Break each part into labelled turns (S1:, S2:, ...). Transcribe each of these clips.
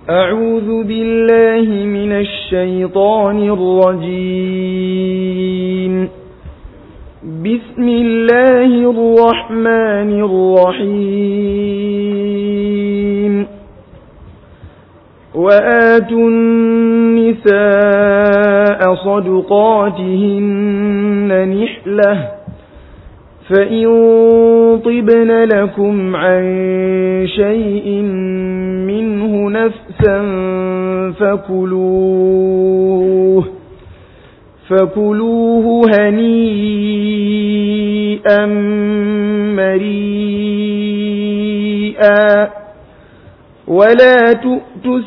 S1: أعوذ بالله من الشيطان الرجيم بسم الله الرحمن الرحيم وآتوا النساء صدقاتهن نحلة فإن طبن لكم عن شيء منه نفسا فكلوه فكلوه هنيئا مريئا ولا تؤتوا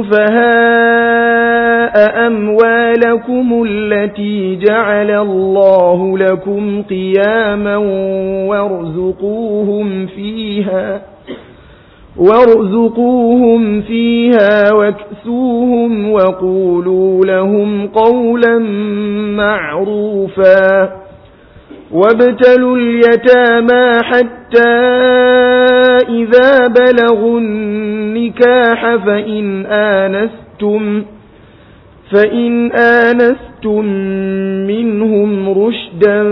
S1: السفهاء أموالكم التي جعل الله لكم قياما وارزقوهم فيها وارزقوهم فيها واكسوهم وقولوا لهم قولا معروفا وابتلوا اليتامى حتى إذا بلغوا النكاح فإن آنستم فإن آنستم منهم رشدا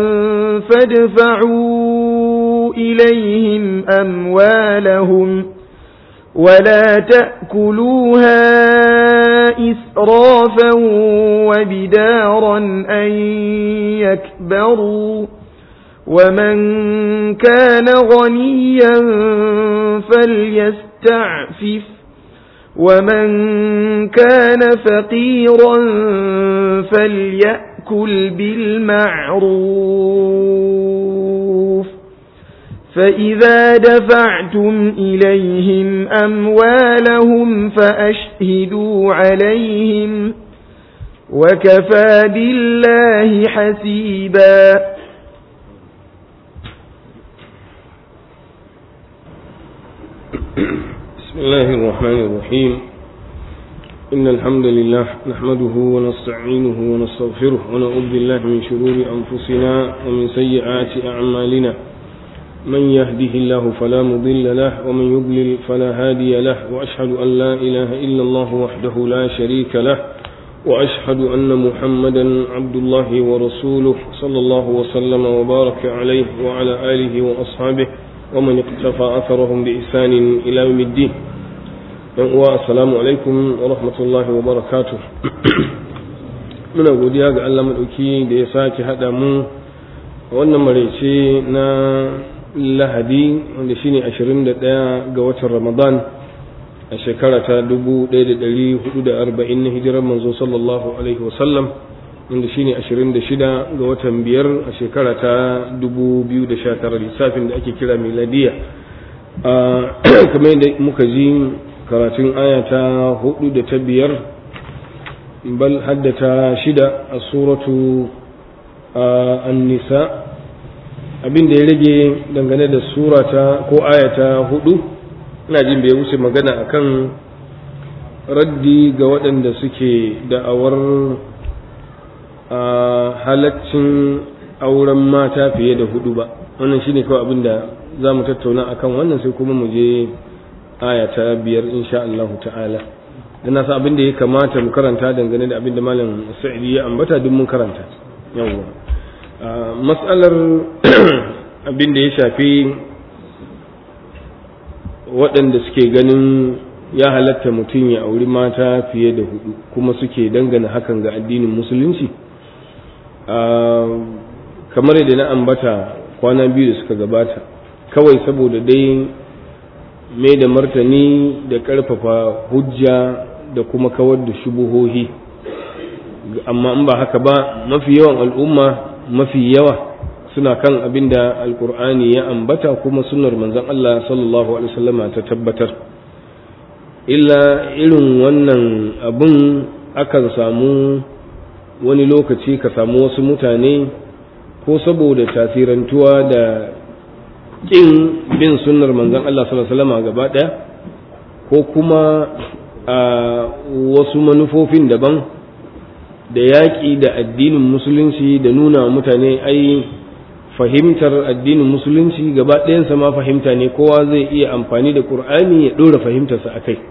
S1: فادفعوا إليهم أموالهم ولا تأكلوها إسرافا وبدارا أن يكبروا ومن كان غنيا فليستعفف ومن كان فقيرا فليأكل بالمعروف فإذا دفعتم إليهم أموالهم فأشهدوا عليهم وكفى بالله حسيبا
S2: بسم الله الرحمن الرحيم إن الحمد لله نحمده ونستعينه ونستغفره ونعوذ بالله من شرور أنفسنا ومن سيئات أعمالنا من يهده الله فلا مضل له ومن يضلل فلا هادي له وأشهد أن لا إله إلا الله وحده لا شريك له وأشهد أن محمدا عبد الله ورسوله صلى الله وسلم وبارك عليه وعلى آله وأصحابه ومن اقتفى أثرهم بإحسان إلى يوم الدين السلام عليكم ورحمة الله وبركاته muna godiya ga Allah maɗauki da ya sake haɗa mu wannan maraice na lahadi wanda shine 21 ga watan ramadan a shekara ta 1440 na hijirar manzo sallallahu alaihi wasallam wanda shine 26 ga watan biyar a shekara ta 2019 lissafin da ake kira miladiya kamar yadda muka ji karatun aya ta hudu da ta biyar bal haddata shida a suratu an-nisa abin da ya rage dangane da surata ko ayata hudu ina jin bai wuce magana akan raddi ga waɗanda suke da'awar halaccin auren mata fiye da hudu ba wannan shine kawai abin da za mu tattauna akan wannan sai kuma mu je aya ta biyar insha Allah ta'ala dan nasa abin da ya kamata mu karanta dangane da abin da malam Sa'idi ya ambata duk mun karanta yawwa mas'alar abin da ya shafi waɗanda suke ganin ya halatta mutum ya auri mata fiye da hudu kuma suke dangana hakan ga addinin musulunci kamar yadda na ambata kwana biyu da suka gabata kawai saboda dai mai da martani da ƙarfafa hujja da kuma kawar da shubuhohi amma in ba haka ba mafi yawan al'umma mafi yawa suna kan abin da alkur'ani ya ambata kuma sunar manzon Allah sallallahu alaihi wasallama ta tabbatar illa irin wannan abin akan samu wani lokaci ka samu wasu mutane ko saboda tasirantuwa da ƙin bin sunnar manzon Allah sallallahu alaihi wasallama gaba ɗaya ko kuma a wasu manufofin daban da yaƙi da addinin musulunci da nuna mutane ai fahimtar addinin musulunci gaba ɗayansa ma fahimta ne kowa zai iya amfani da ƙur'ani ya ɗora fahimtarsa a kai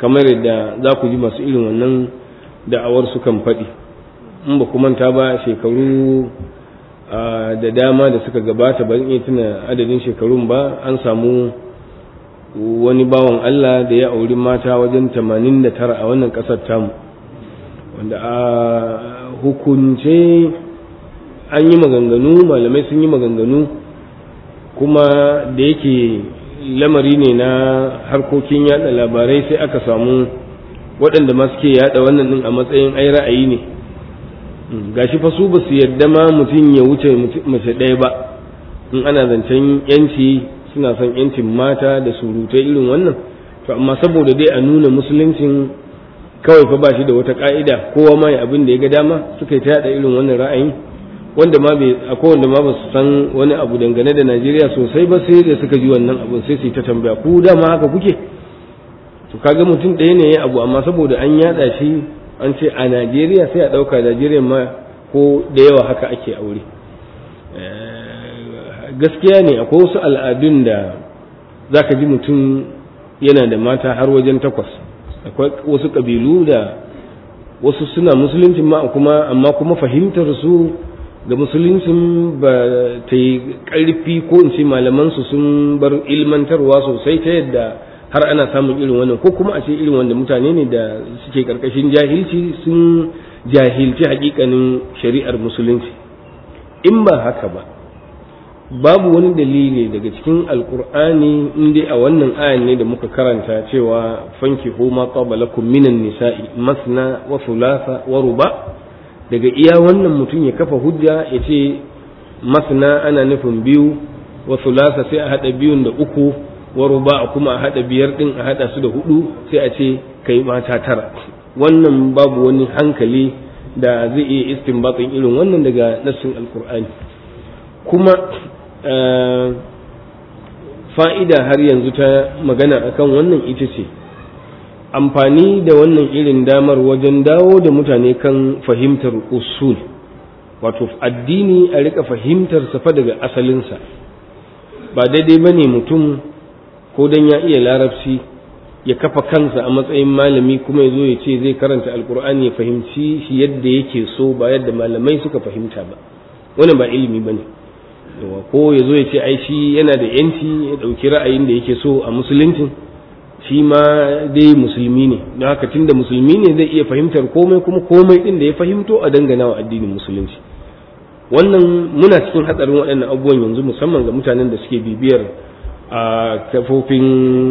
S2: kamar yadda za ku ji masu irin wannan da'awar su kan faɗi in ba manta ba shekaru da dama da suka gabata ban iya tuna adadin shekarun ba an samu wani bawan Allah da ya auri mata wajen 89 a wannan ƙasar tamu wanda a hukunce an yi maganganu malamai sun yi maganganu kuma da yake lamari ne na harkokin yada labarai sai aka samu waɗanda ma suke yada wannan din a matsayin ai ra'ayi ne gashi fa su ba su yadda ma mutum ya wuce mace ɗaya ba in ana zancen yanci suna son yancin mata da surutai irin wannan to amma saboda dai a nuna musuluncin kawai fa ba shi da wata ka'ida kowa ma ya abin da ya ga dama suka yi ta yada irin wannan ra'ayin wanda ma bai akwai wanda ma ba su san wani abu dangane da Najeriya sosai ba sai da suka ji wannan abun sai su ta tambaya ku dama haka kuke to kaga mutum ɗaya ne ya abu amma saboda an yada shi an ce a Najeriya sai a ɗauka Najeriya ma ko da yawa haka ake aure gaskiya ne akwai wasu al'adun da zaka ji mutum yana da mata har wajen takwas akwai wasu ƙabilu da wasu suna musuluncin ma kuma amma kuma fahimtar su ga musuluncin ba ta yi ƙarfi ko in ce malamansu sun bar ilmantarwa sosai ta yadda har ana samun irin wannan ko kuma a ce irin wanda mutane ne da suke ƙarƙashin jahilci sun jahilci hakikanin shari'ar musulunci in ba haka ba babu wani dalili daga cikin alkur'ani in dai a wannan ayan ne da muka karanta cewa fanki ma qabalakum minan nisa'i masna wa thulatha wa ruba daga iya wannan mutum ya kafa hujja ya ce masna ana nufin biyu wa thulatha sai a hada biyun da uku wa ruba kuma a hada biyar din a hada su da hudu sai a ce kai mata tara wannan babu wani hankali da zai iya istinbatin irin wannan daga nassin alkur'ani kuma fa'ida har yanzu ta magana akan wannan ita ce amfani da wannan irin damar wajen dawo da mutane kan fahimtar usul wato addini a rika fahimtar safa daga asalinsa ba daidai ba ne mutum ko don ya iya larabci ya kafa kansa a matsayin malami kuma ya zo ya ce zai karanta alkur'ani ya fahimci shi yadda yake so ba yadda malamai suka fahimta ba wannan ba ilimi ba ne ko ya zo ya ce ai shi yana da yanci ya ɗauki ra'ayin da yake so a musuluncin shi ma dai musulmi ne don haka tun da musulmi ne zai iya fahimtar komai kuma komai ɗin da ya fahimto a dangana wa addinin musulunci wannan muna cikin hatsarin waɗannan abubuwan yanzu musamman ga mutanen da suke bibiyar a kafofin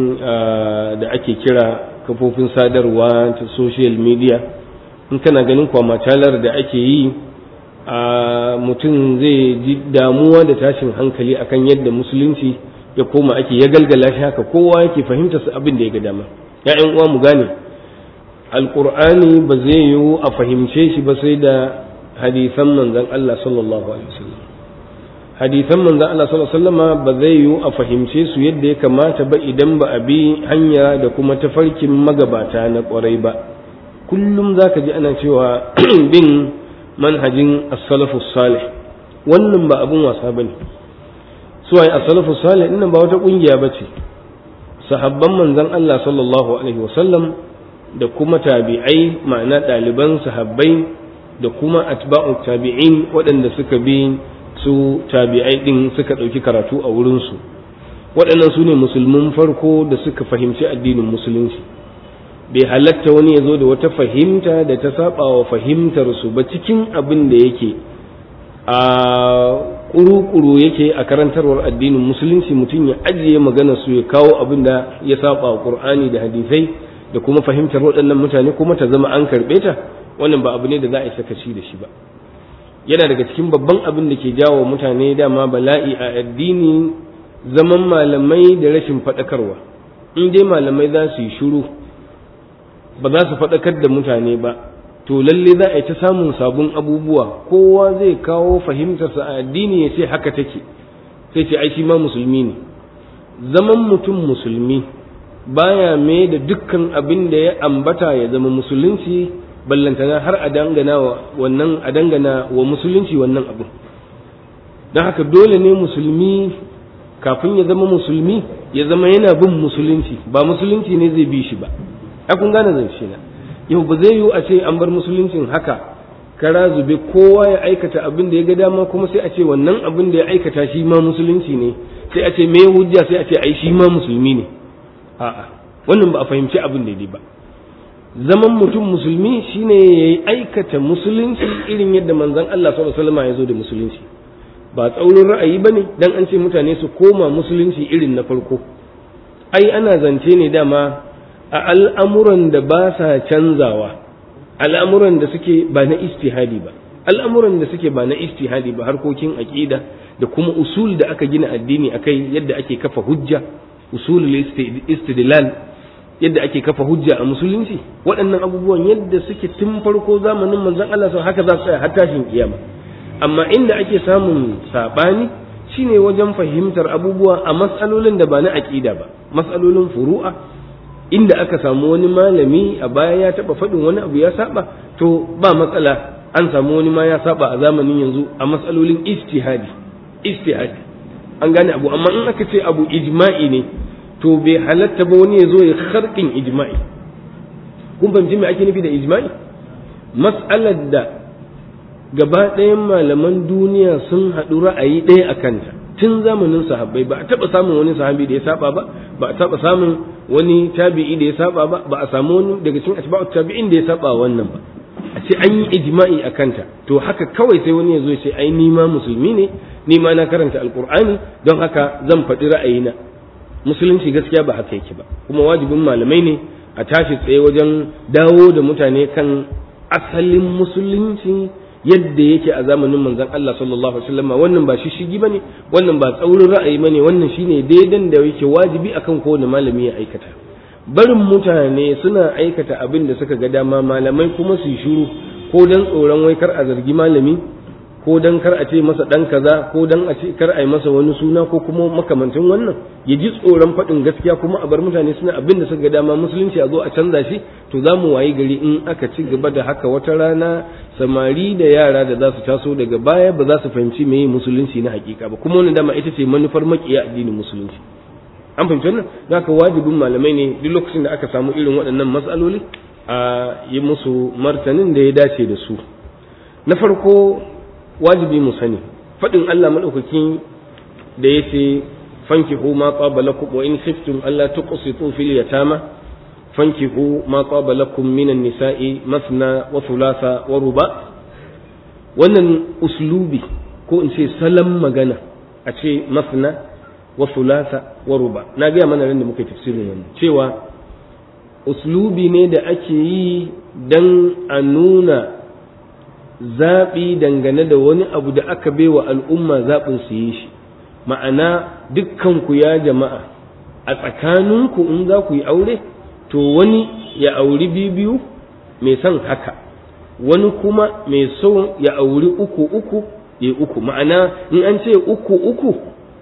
S2: da ake kira kafofin sadarwa ta social media in kana ganin kwamatalar da ake yi a mutum zai ji damuwa da tashin hankali akan yadda musulunci ya koma ake ya galgala shi haka kowa yake fahimta su abin da ya ga dama ya'yan uwa mu gane alqur'ani ba zai yiwu a fahimce shi ba sai da hadisan manzon Allah sallallahu alaihi wasallam hadisan manzon Allah sallallahu alaihi wasallam ba zai yiwu a fahimce su yadda ya kamata ba idan ba a bi hanya da kuma tafarkin magabata na kwarai ba kullum zaka ji ana cewa bin manhajin as-salafu salih wannan ba abun wasa bane su ai as-salafu salih dinnan ba wata kungiya bace sahabban manzon Allah sallallahu alaihi wasallam da kuma tabi'ai ma'ana ɗaliban sahabbai da kuma atba'u tabi'in waɗanda suka bi su tabi'ai din suka ɗauki karatu a wurinsu waɗannan su ne musulmin farko da suka fahimci addinin musulunci bai halatta wani ya zo da wata fahimta da ta saba wa fahimtar su ba cikin abin da yake a kuru-kuru yake a karantarwar addinin musulunci mutum ya ajiye magana su ya kawo abin da ya saba wa qur'ani da hadisai da kuma fahimtar waɗannan mutane kuma ta zama an karɓe ta wannan ba abu ne da za a yi sakaci da shi ba yana daga cikin babban abin da ke jawo mutane dama bala'i a addini zaman malamai da rashin faɗakarwa in dai malamai za su yi shiru ba za su faɗakar da mutane ba to lalle za a yi ta samun sabon abubuwa kowa zai kawo fahimtarsa a addini ya ce haka take sai ce ai shi ma musulmi ne zaman mutum musulmi baya mai da dukkan abin da ya ambata ya zama musulunci ballantana har a dangana wa wannan a dangana wa musulunci wannan abin don haka dole ne musulmi kafin ya zama musulmi ya zama yana bin musulunci ba musulunci ne zai bi shi ba a kun gane zance na yau ba zai yiwu a ce an bar musuluncin haka kara zube kowa ya aikata abin da ya ga dama kuma sai a ce wannan abin da ya aikata shi ma musulunci ne sai a ce me hujja sai a ce ai shi ma musulmi ne a'a wannan ba a fahimci abin daidai ba zaman mutum musulmi shine ya aikata musulunci irin yadda manzon Allah sallallahu alaihi wasallam ya zo da musulunci ba tsaurin ra'ayi bane dan an ce mutane su koma musulunci irin na farko ai ana zance ne dama a al'amuran da ba sa canzawa al'amuran da suke ba na istihadi ba al'amuran da suke ba na istihadi ba harkokin aqida da kuma usul da aka gina addini akai yadda ake kafa hujja usul istidlal yadda ake kafa hujja a musulunci waɗannan abubuwan yadda suke tun farko zamanin manzon Allah sau haka za su tsaya har tashin kiyama amma inda ake samun sabani shine wajen fahimtar abubuwa a matsalolin da ba na aqida ba matsalolin furu'a inda aka samu wani malami a baya ya taba faɗin wani abu ya saba to ba matsala an samu wani ma ya saba a zamanin yanzu a matsalolin ijtihadi ijtihadi an gane abu amma in aka ce abu ijma'i ne to bai halatta ba wani ya zo ya karkin ijma'i kun fahimci me ake nufi da ijma'i mas'alar da gaba ɗayan malaman duniya sun haɗu ra'ayi ɗaya a kanta tun zamanin sahabbai ba a taɓa samun wani sahabi da ya saba ba ba a taɓa samun wani tabi'i da ya saba ba ba a samu wani daga cikin atba'ut tabi'in da ya saba wannan ba a ce an yi ijma'i a kanta to haka kawai sai wani ya zo ya ce ai ni ma musulmi ne ni ma na karanta alqur'ani don haka zan faɗi ra'ayina musulunci gaskiya ba haka yake ba kuma wajibin malamai ne a tashi tsaye wajen dawo da mutane kan asalin musulunci yadda yake a zamanin manzon Allah sallallahu alaihi wasallam wannan ba shishigi bane wannan ba tsaurin ra'ayi bane wannan shine daidan da yake wajibi akan kowane malami ya aikata barin mutane suna aikata abin da suka ga dama malamai kuma su shiru ko dan tsoron wai kar a zargi malami ko dan kar a ce masa dan kaza ko dan a ce kar a yi masa wani suna ko kuma makamantin wannan ya ji tsoron faɗin gaskiya kuma a bar mutane suna abin da suka ga dama musulunci a zo a canza shi to za mu wayi gari in aka ci gaba da haka wata rana samari da yara da za su taso daga baya ba za su fahimci meye musulunci na hakika ba kuma wannan dama ita ce manufar makiya addinin musulunci an fahimci wannan za ka wajibin malamai ne duk lokacin da aka samu irin waɗannan matsaloli a yi musu martanin da ya dace da su na farko wajibi mu sani faɗin Allah maɗaukaki da ya ce fankihu ma qaba lakum wa in khiftum alla tuqsitu fil yatama fankihu ma qaba lakum minan nisa'i masna wa thulatha wa ruba wannan uslubi ko in ce salam magana a ce masna wa thulatha wa ruba na ga mana ran da muka tafsirin wannan cewa uslubi ne da ake yi dan a nuna zaɓi dangane da wani abu da aka baiwa al'umma zaɓin su yi shi ma'ana dukkanku ya jama'a a tsakaninku in za ku yi aure to wani ya auri biyu mai son haka wani kuma mai so ya auri uku uku ya uku ma'ana in an ce uku uku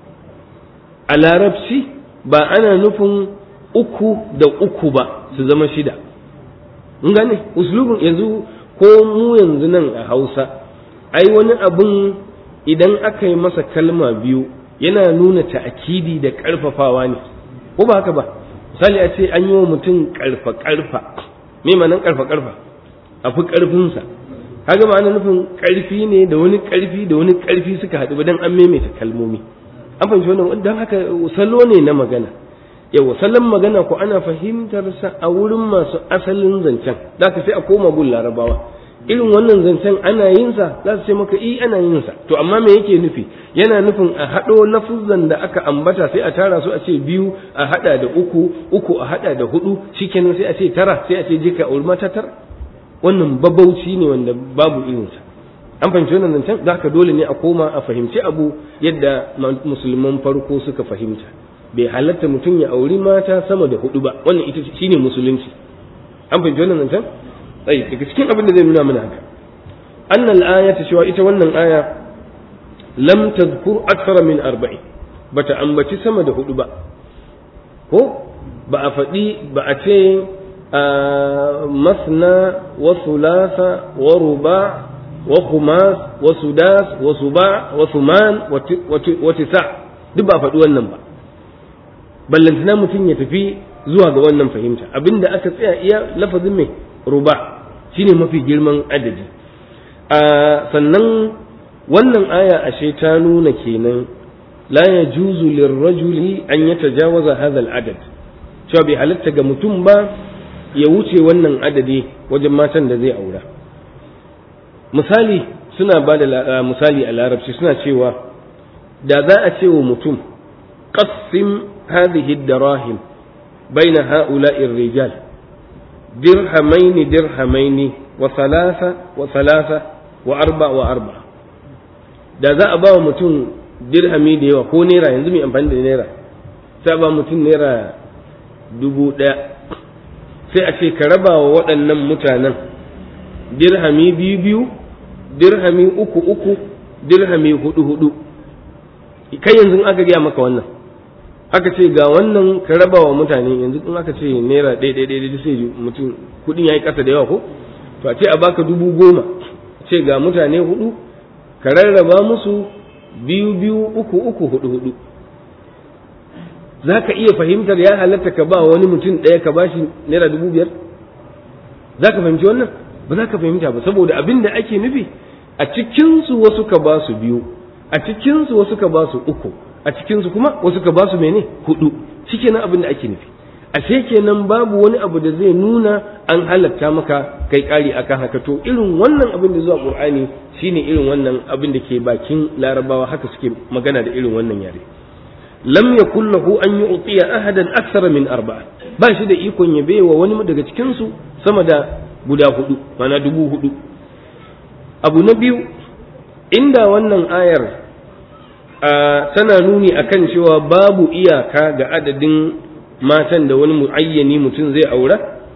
S2: a larabci ba ana nufin uku da uku ba su zama shida in gane uslubin yanzu ko mu yanzu nan a hausa ai wani abin idan aka yi masa kalma biyu yana nuna ta'akidi da ƙarfafawa ne ko ba haka ba misali a ce an yi wa mutum ƙarfa ƙarfa me ma'anar ƙarfa ƙarfa a fi ƙarfinsa kaga ma'ana nufin ƙarfi ne da wani ƙarfi da wani ƙarfi suka haɗu ba dan an maimaita kalmomi an fahimci wannan don haka salo ne na magana yawa salon magana ko ana fahimtar sa a wurin masu asalin zancen da ka sai a koma gun larabawa irin wannan zancen ana yin sa za su ce maka i ana yin sa to amma me yake nufi yana nufin a haɗo lafuzan da aka ambata sai a tara su a ce biyu a haɗa da uku uku a haɗa da hudu shikenan sai a ce tara sai a ce jika a mata tara wannan babauci ne wanda babu irin sa an fahimci wannan zancen za ka dole ne a koma a fahimci abu yadda musulman farko suka fahimta bai halatta mutum ya auri mata sama da hudu ba wannan ita shine musulunci an fahimci wannan zancen tsaye daga cikin abin da zai nuna mana haka annal aya ta cewa ita wannan aya lam tadhkur akthara min arba'i bata ambaci sama da hudu ba ko ba a faɗi ba a ce masna wa thulatha wa ruba wa khumas wa sudas wa suba wa thuman wa tisa duk ba a faɗi wannan ba ballantana mutum ya tafi zuwa ga wannan fahimta abinda aka tsaya iya lafazin mai ruba shine mafi girman adadi a sannan wannan aya ashe ta nuna kenan la yajuzu lirrajuli an yatajawaza hadha al-adad cewa bai halatta ga mutum ba ya wuce wannan adadi wajen matan da zai aura misali suna ba da misali a larabci suna cewa da za a ce wa mutum qassim hadhihi darahim baina ha'ula'i rijal dirhamaini dirhamaini wa thalatha wa thalatha wa arba wa arba da za a ba wa mutum dirhami da yawa ko naira yanzu mai amfani da naira sai ba mutum naira dubu ɗaya sai a ce ka raba wa waɗannan mutanen dirhami biyu biyu dirhami uku uku dirhami hudu hudu kai yanzu aka gaya maka wannan aka ce ga wannan ka raba wa mutane yanzu in aka ce naira ɗaya ɗaya ɗaya sai mutum kuɗin ya yi ƙasa da yawa ko to a ce a baka dubu goma ce ga mutane hudu ka rarraba musu biyu biyu uku uku hudu hudu za ka iya fahimtar ya halatta ka ba wani mutum ɗaya ka ba shi naira dubu biyar za ka fahimci wannan ba za ka fahimta ba saboda abin da ake nufi a cikinsu wasu ka ba su biyu a cikinsu wasu ka ba su uku a cikinsu kuma wasu ka ba su mene hudu shi kenan abin da ake nufi ashe kenan babu wani abu da zai nuna an halatta maka kai kari akan haka to irin wannan abin da zuwa qur'ani shine irin wannan abin da ke bakin larabawa haka suke magana da irin wannan yare lam yakul lahu an yu'tiya ahadan akthara min arba'a ba shi da ikon ya baiwa wani daga cikin su sama da guda hudu mana dubu hudu abu na biyu inda wannan ayar tana nuni akan cewa babu iyaka ga adadin matan da wani muayyani mutum zai aura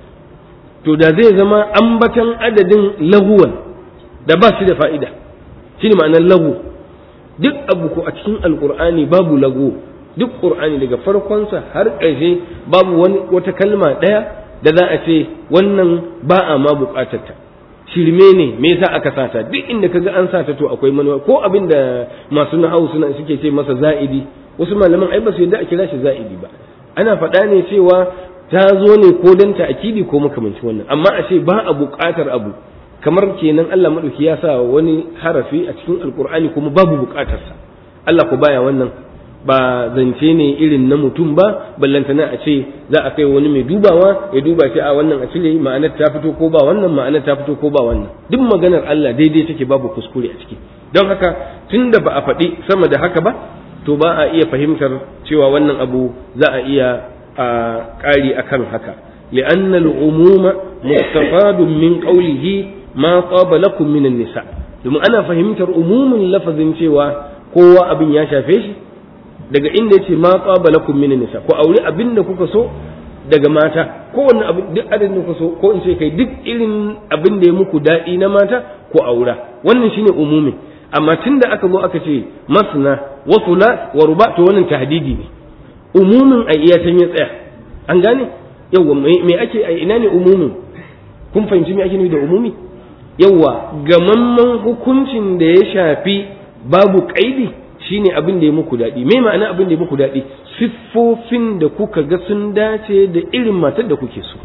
S2: to da zai zama ambatan adadin laguwan da ba shi da fa'ida shi ne ma'anar lagu duk abu ko a cikin alkur'ani babu lagu duk ƙur'ani daga farkonsa har ƙarshe babu wani wata kalma ɗaya da za a ce wannan ba a ma buƙatarta shirme ne me yasa aka sata duk inda kaga an sata to akwai manuwa ko abin da masu nahawu suna suke ce masa za'idi wasu malaman ai ba su yadda a kira shi za'idi ba ana faɗa ne cewa ta zo ne ko dan ta'kidi ko makamanci wannan amma a ce ba a buƙatar abu kamar kenan Allah madauki ya sa wani harafi a cikin alkur'ani kuma babu buƙatarsa Allah ku baya wannan ba zance ne irin na mutum ba ballantana a ce za a kai wani mai dubawa ya duba ce a wannan a cire ma'anar ta fito ko ba wannan ma'anar ta fito ko ba wannan duk maganar Allah daidai take babu kuskure a ciki don haka tunda ba a faɗi sama da haka ba to ba a iya fahimtar cewa wannan abu za a iya a ƙari akan haka li'anna al'umuma mustafadun min qawlihi ma taba lakum min nisa domin ana fahimtar umumin lafazin cewa kowa abin ya shafe shi daga inda yace ma taba lakum min nisa ko aure abin da kuka so daga mata kowanne abin duk adadin da kuka so ko in ce kai duk irin abin da ya muku daɗi na mata ko aura wannan shine umumin amma tunda aka zo aka ce masna wa thulath wa ruba to wannan tahdidi ne umumin a iya tan ya tsaya an gane yawa me ake a ina ne umumin kun fahimci me ake nufi da umumi yawa gamamman hukuncin da ya shafi babu kaidi shine abin da ya muku daɗi me ma'ana abin da ya muku daɗi siffofin da kuka ga sun dace da irin matar da kuke so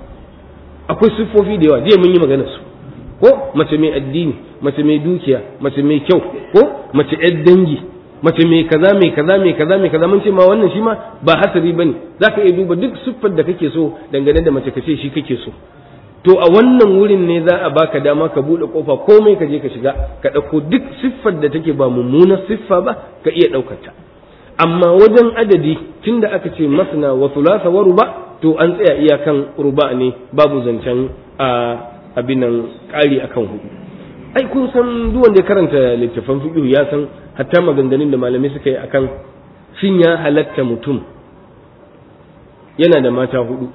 S2: akwai siffofi da yawa jiya mun yi magana su ko mace mai addini mace mai dukiya mace mai kyau ko mace yar dangi mace mai kaza mai kaza mai kaza mai kaza mun ce ma wannan shi ma ba hasari bane zaka iya duba duk siffar da kake so dangane da mace kace shi kake so to a wannan wurin ne za a baka dama ka bude kofa komai ka je ka shiga ka ɗauko duk siffar da take ba mummunar siffa ba ka iya ɗaukar ta amma wajen adadi tunda aka ce masna wa thulatha wa ruba to an tsaya iyakan ruba ne babu zancen a abin nan ƙari akan hudu ai kun san duk wanda ya karanta littafan fiqh ya san hatta maganganun da malamai suka yi akan shin ya halatta mutum yana da mata hudu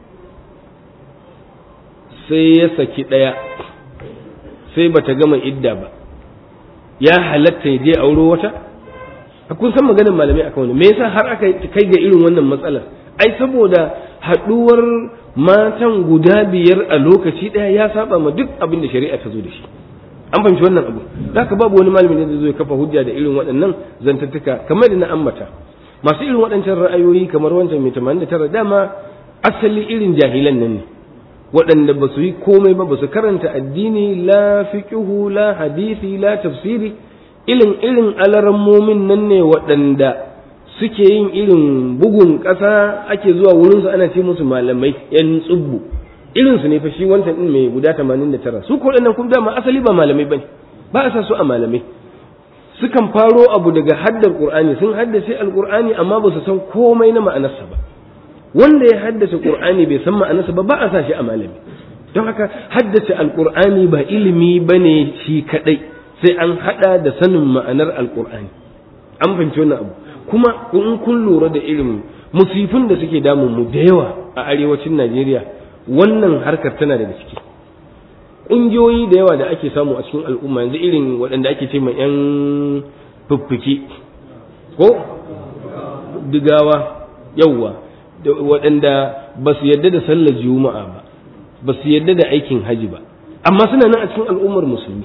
S2: sai ya saki ɗaya sai bata gama idda ba ya halatta ya je auro wata kun san maganin malamai akan wani me yasa har aka kai ga irin wannan matsalar ai saboda haɗuwar matan guda biyar a lokaci ɗaya ya saba ma duk abin da shari'a ta zo da shi an fahimci wannan abu haka babu wani malamin da zai kafa hujja da irin waɗannan zantattuka kamar da na ambata masu irin waɗancan ra'ayoyi kamar wancan mai tamanin da tara dama asali irin jahilan nan ne waɗanda ba su yi komai ba ba su karanta addini la fiqhu la hadisi la tafsiri irin irin alarammomin nan ne waɗanda suke yin irin bugun ƙasa ake zuwa wurinsu ana ce musu malamai yan tsubbu irinsu ne fa shi wancan ɗin mai guda 89 su ko waɗannan kuma dama asali ba malamai bane ba a sa su a malamai sukan faro abu daga haddar qur'ani sun haddace alqur'ani amma ba su san komai na ma'anarsa ba wanda ya haddace qur'ani bai san ma'anarsa ba ba a sa shi a malami don haka haddace alqur'ani ba ilimi bane shi kadai sai an hada da sanin ma'anar alqur'ani an fahimci wannan abu kuma in kun lura da irin musifin da suke damun mu da yawa a arewacin Najeriya wannan harkar tana daga ciki ƙungiyoyi da yawa da ake samu a cikin al'umma yanzu irin waɗanda ake ce mai 'yan fiffike ko digawa yauwa waɗanda ba su yadda da sallar juma'a ba ba su yadda da aikin haji ba amma suna nan a cikin al'ummar musulmi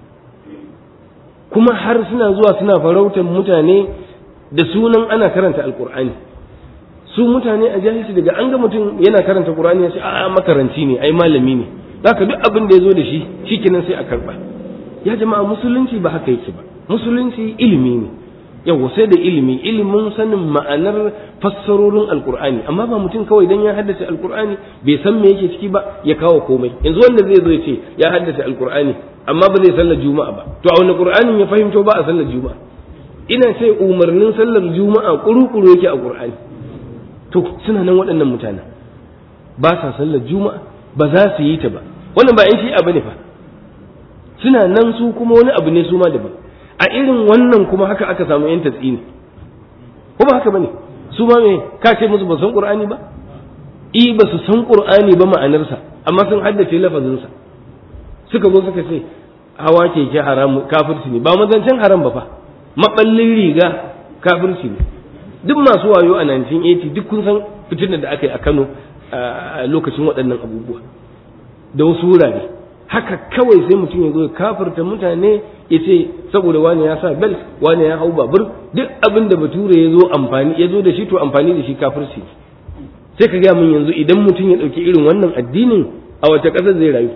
S2: kuma har suna zuwa suna farautar mutane da sunan ana karanta alkur'ani su mutane a jahilci daga an ga mutum yana karanta qur'ani ya ce a makaranci ne ai malami ne zaka duk abin da ya zo da shi shikenan sai a karba ya jama'a musulunci ba haka yake ba musulunci ilimi ne yawa sai da ilimi ilimin sanin ma'anar fassarorin alkur'ani amma ba mutum kawai dan ya haddace alkur'ani bai san me yake ciki ba ya kawo komai yanzu wanda zai zo ya ce ya haddace alkur'ani amma ba zai sallar juma'a ba to a wani qur'anin ya fahimto ba a sallar juma'a ina ce umarnin sallar juma'a kuru-kuru yake a qur'ani to suna nan waɗannan mutanen ba sa sallar juma'a ba za su yi ta ba wannan ba in shi'a bane fa suna nan su kuma wani abu ne su ma daban a irin wannan kuma haka aka samu yan tatsini ko ba haka bane su ma me ka ce musu ba san qur'ani ba i ba su san qur'ani ba ma'anarsa amma sun haddace lafazinsa suka zo suka ce hawa keke haram kafirci ne ba mazancin haram ba fa maballin riga kafirci ne duk masu wayo a 1980 duk kun san fitinar da aka yi a Kano a lokacin waɗannan abubuwa da wasu wurare haka kawai sai mutum ya zo ya kafirta mutane ya ce saboda wani ya sa belt wani ya hau babur duk abin da bature ya zo amfani ya zo da shi to amfani da shi kafirci sai ka gaya min yanzu idan mutum ya ɗauki irin wannan addinin a wace ƙasar zai rayu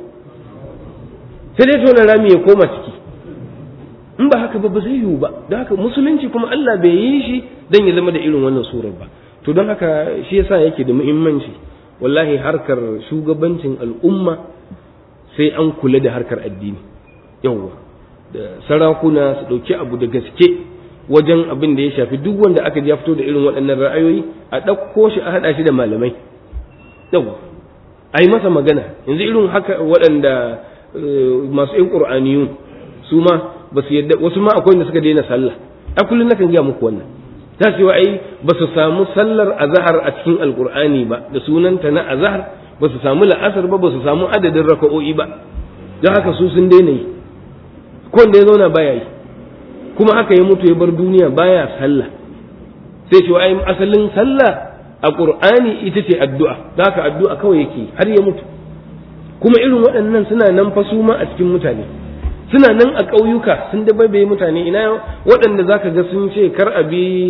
S2: sai dai tona rami ya koma ciki in ba haka ba ba zai yiwu ba don haka musulunci kuma Allah bai yi shi dan ya zama da irin wannan surar ba to don haka shi yasa yake da muhimmanci wallahi harkar shugabancin al'umma sai an kula da harkar addini yawwa da sarakuna su ɗauki abu da gaske wajen abin da ya shafi duk wanda aka ji ya fito da irin waɗannan ra'ayoyi a ɗauko shi a haɗa shi da malamai yawwa a yi masa magana yanzu irin haka waɗanda masu yin ƙur'aniyun su ma ba su yadda wasu ma akwai wanda suka daina sallah a kullum nakan gaya muku wannan ta ce ai ba su samu sallar azhar a cikin alƙur'ani ba da sunanta na azhar ba su samu la'asar ba ba su samu adadin raka'o'i ba don haka su sun daina yi ko wanda ya zauna baya yi kuma haka ya mutu ya bar duniya baya sallah sai ce ai asalin sallah a qur'ani ita ce addu'a don haka addu'a kawai yake har ya mutu kuma irin waɗannan suna nan fa su ma a cikin mutane suna nan a ƙauyuka sun da bai mutane ina waɗanda zaka ga sun ce kar a bi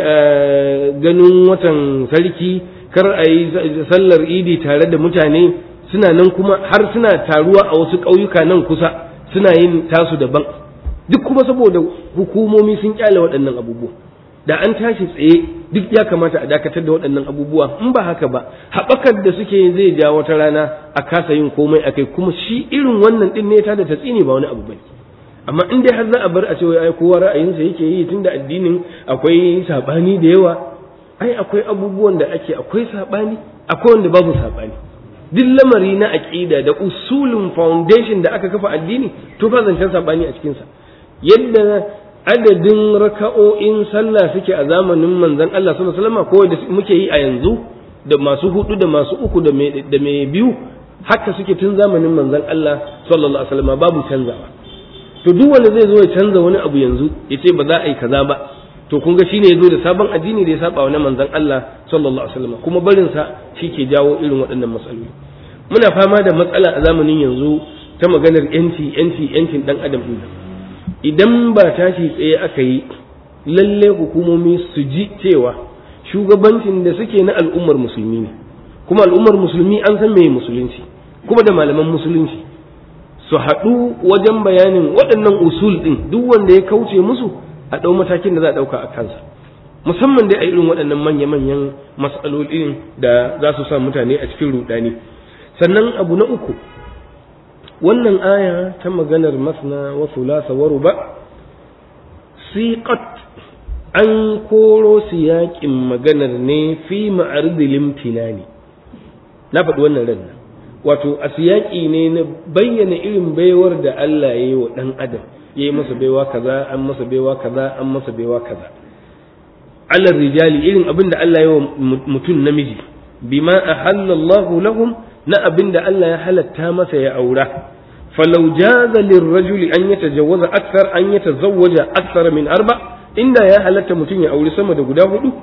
S2: ganin watan sarki kar a yi sallar idi tare da mutane suna nan kuma har suna taruwa a wasu ƙauyuka nan kusa suna yin tasu daban duk kuma saboda hukumomi sun kyale waɗannan abubuwa da an tashi tsaye duk ya kamata a dakatar da waɗannan abubuwa in ba haka ba haɓakar da suke zai ja wata rana a kasa yin komai a kai kuma shi irin wannan ɗin ne ta da ta tsini ba wani abu bane amma in dai har za a bar a ce ai kowa ra'ayinsa yake yi tunda addinin akwai saɓani da yawa ai akwai abubuwan da ake akwai saɓani akwai wanda babu saɓani duk lamari na aƙida da usulin foundation da aka kafa addini to fa zancen saɓani a cikinsa yadda adadin raka'o'in sallah suke a zamanin manzon Allah sallallahu alaihi wasallam ko da muke yi a yanzu da masu hudu da masu uku da mai da mai biyu haka suke tun zamanin manzon Allah sallallahu alaihi wasallam babu canzawa to duk wanda zai zo ya canza wani abu yanzu ya ce ba za a yi kaza ba to kun ga shine yazo da sabon addini da ya saba wa na manzon Allah sallallahu alaihi wasallam kuma barin sa ke jawo irin waɗannan matsaloli muna fama da matsala a zamanin yanzu ta maganar yanci yanci yancin dan adam din idan ba tashi tsaye aka yi lalle hukumomi su ji cewa shugabancin da suke na al'ummar musulmi ne kuma al'ummar musulmi an san meye musulunci kuma da malaman musulunci su haɗu wajen bayanin waɗannan usul ɗin duk wanda ya kauce musu a ɗau matakin da za a ɗauka a kansa musamman dai a irin waɗannan manya-manyan matsalolin da za su sa mutane a cikin ruɗani sannan abu na uku wannan aya ta maganar masna wa thulatha wa ruba siqat an koro siyaƙin maganar ne fi ma'aridil imtinani na faɗi wannan ran wato a siyaƙi ne na bayyana irin baiwar da Allah ya yi wa ɗan adam ya yi masa baiwa kaza an masa baiwa kaza an masa baiwa kaza alar rijali irin abin da Allah ya yi wa mutum namiji bima ahallallahu lahum na abin da Allah ya halatta masa ya aura falau jaza lirrajuli an yatajawwaza akthar an yatazawwaja akthar min arba inda ya halatta mutum ya auri sama da guda hudu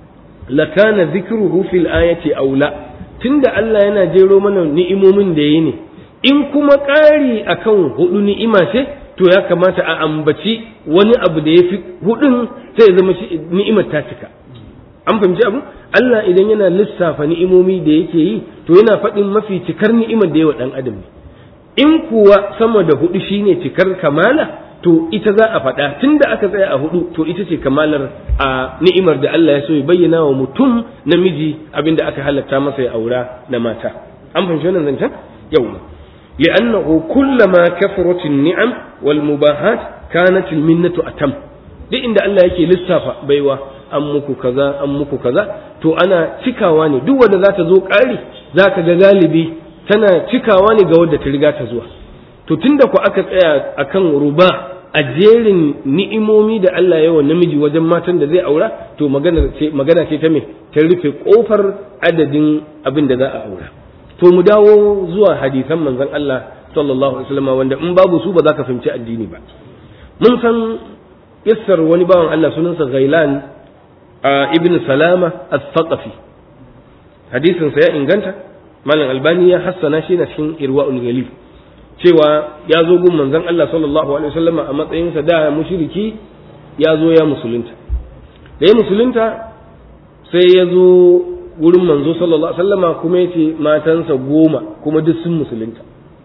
S2: lakana dhikruhu fil ayati aula tunda Allah yana jero mana ni'imomin da yayi ne in kuma ƙari akan hudu ni'ima ce to ya kamata a ambaci wani abu da yafi hudun sai ya zama ni'imar ta cika an fahimci abu Allah idan yana lissafa ni'imomi da yake yi to yana faɗin mafi cikar ni'imar da yawa ɗan adam ne in kuwa sama da hudu shine cikar kamala to ita za a faɗa tunda aka tsaya a hudu to ita ce kamalar a ni'imar da Allah ya so ya bayyana wa mutum namiji abinda aka halatta masa ya aura na mata an fahimci wannan zancen yau li'annahu kullama kafarat ni'am wal mubahat kanat al minnatu atam duk inda Allah yake lissafa baiwa an muku kaza an muku kaza to ana cikawa ne duk wanda za ta zo ƙari za ka ga galibi tana cikawa ne ga wadda ta riga ta zuwa to tunda ku aka tsaya akan ruba a jerin ni'imomi da Allah yawa namiji wajen matan da zai aura to magana ce magana ce ta me ta rufe kofar adadin abin da za a aura to mu dawo zuwa hadisan manzon Allah sallallahu alaihi wasallam wanda in babu su ba za ka fahimci addini ba mun san kissar wani bawan Allah sunansa Ghailan ibn Salama al-Thaqafi hadisin sa ya inganta malam Albani ya hassana shi na cikin Irwaul Ghalib cewa ya zo gun manzon Allah sallallahu alaihi wasallam a matsayinsa da mushriki ya zo ya musulunta da ya musulunta sai ya zo wurin manzo sallallahu alaihi wasallama kuma yace matansa goma kuma duk sun musulunta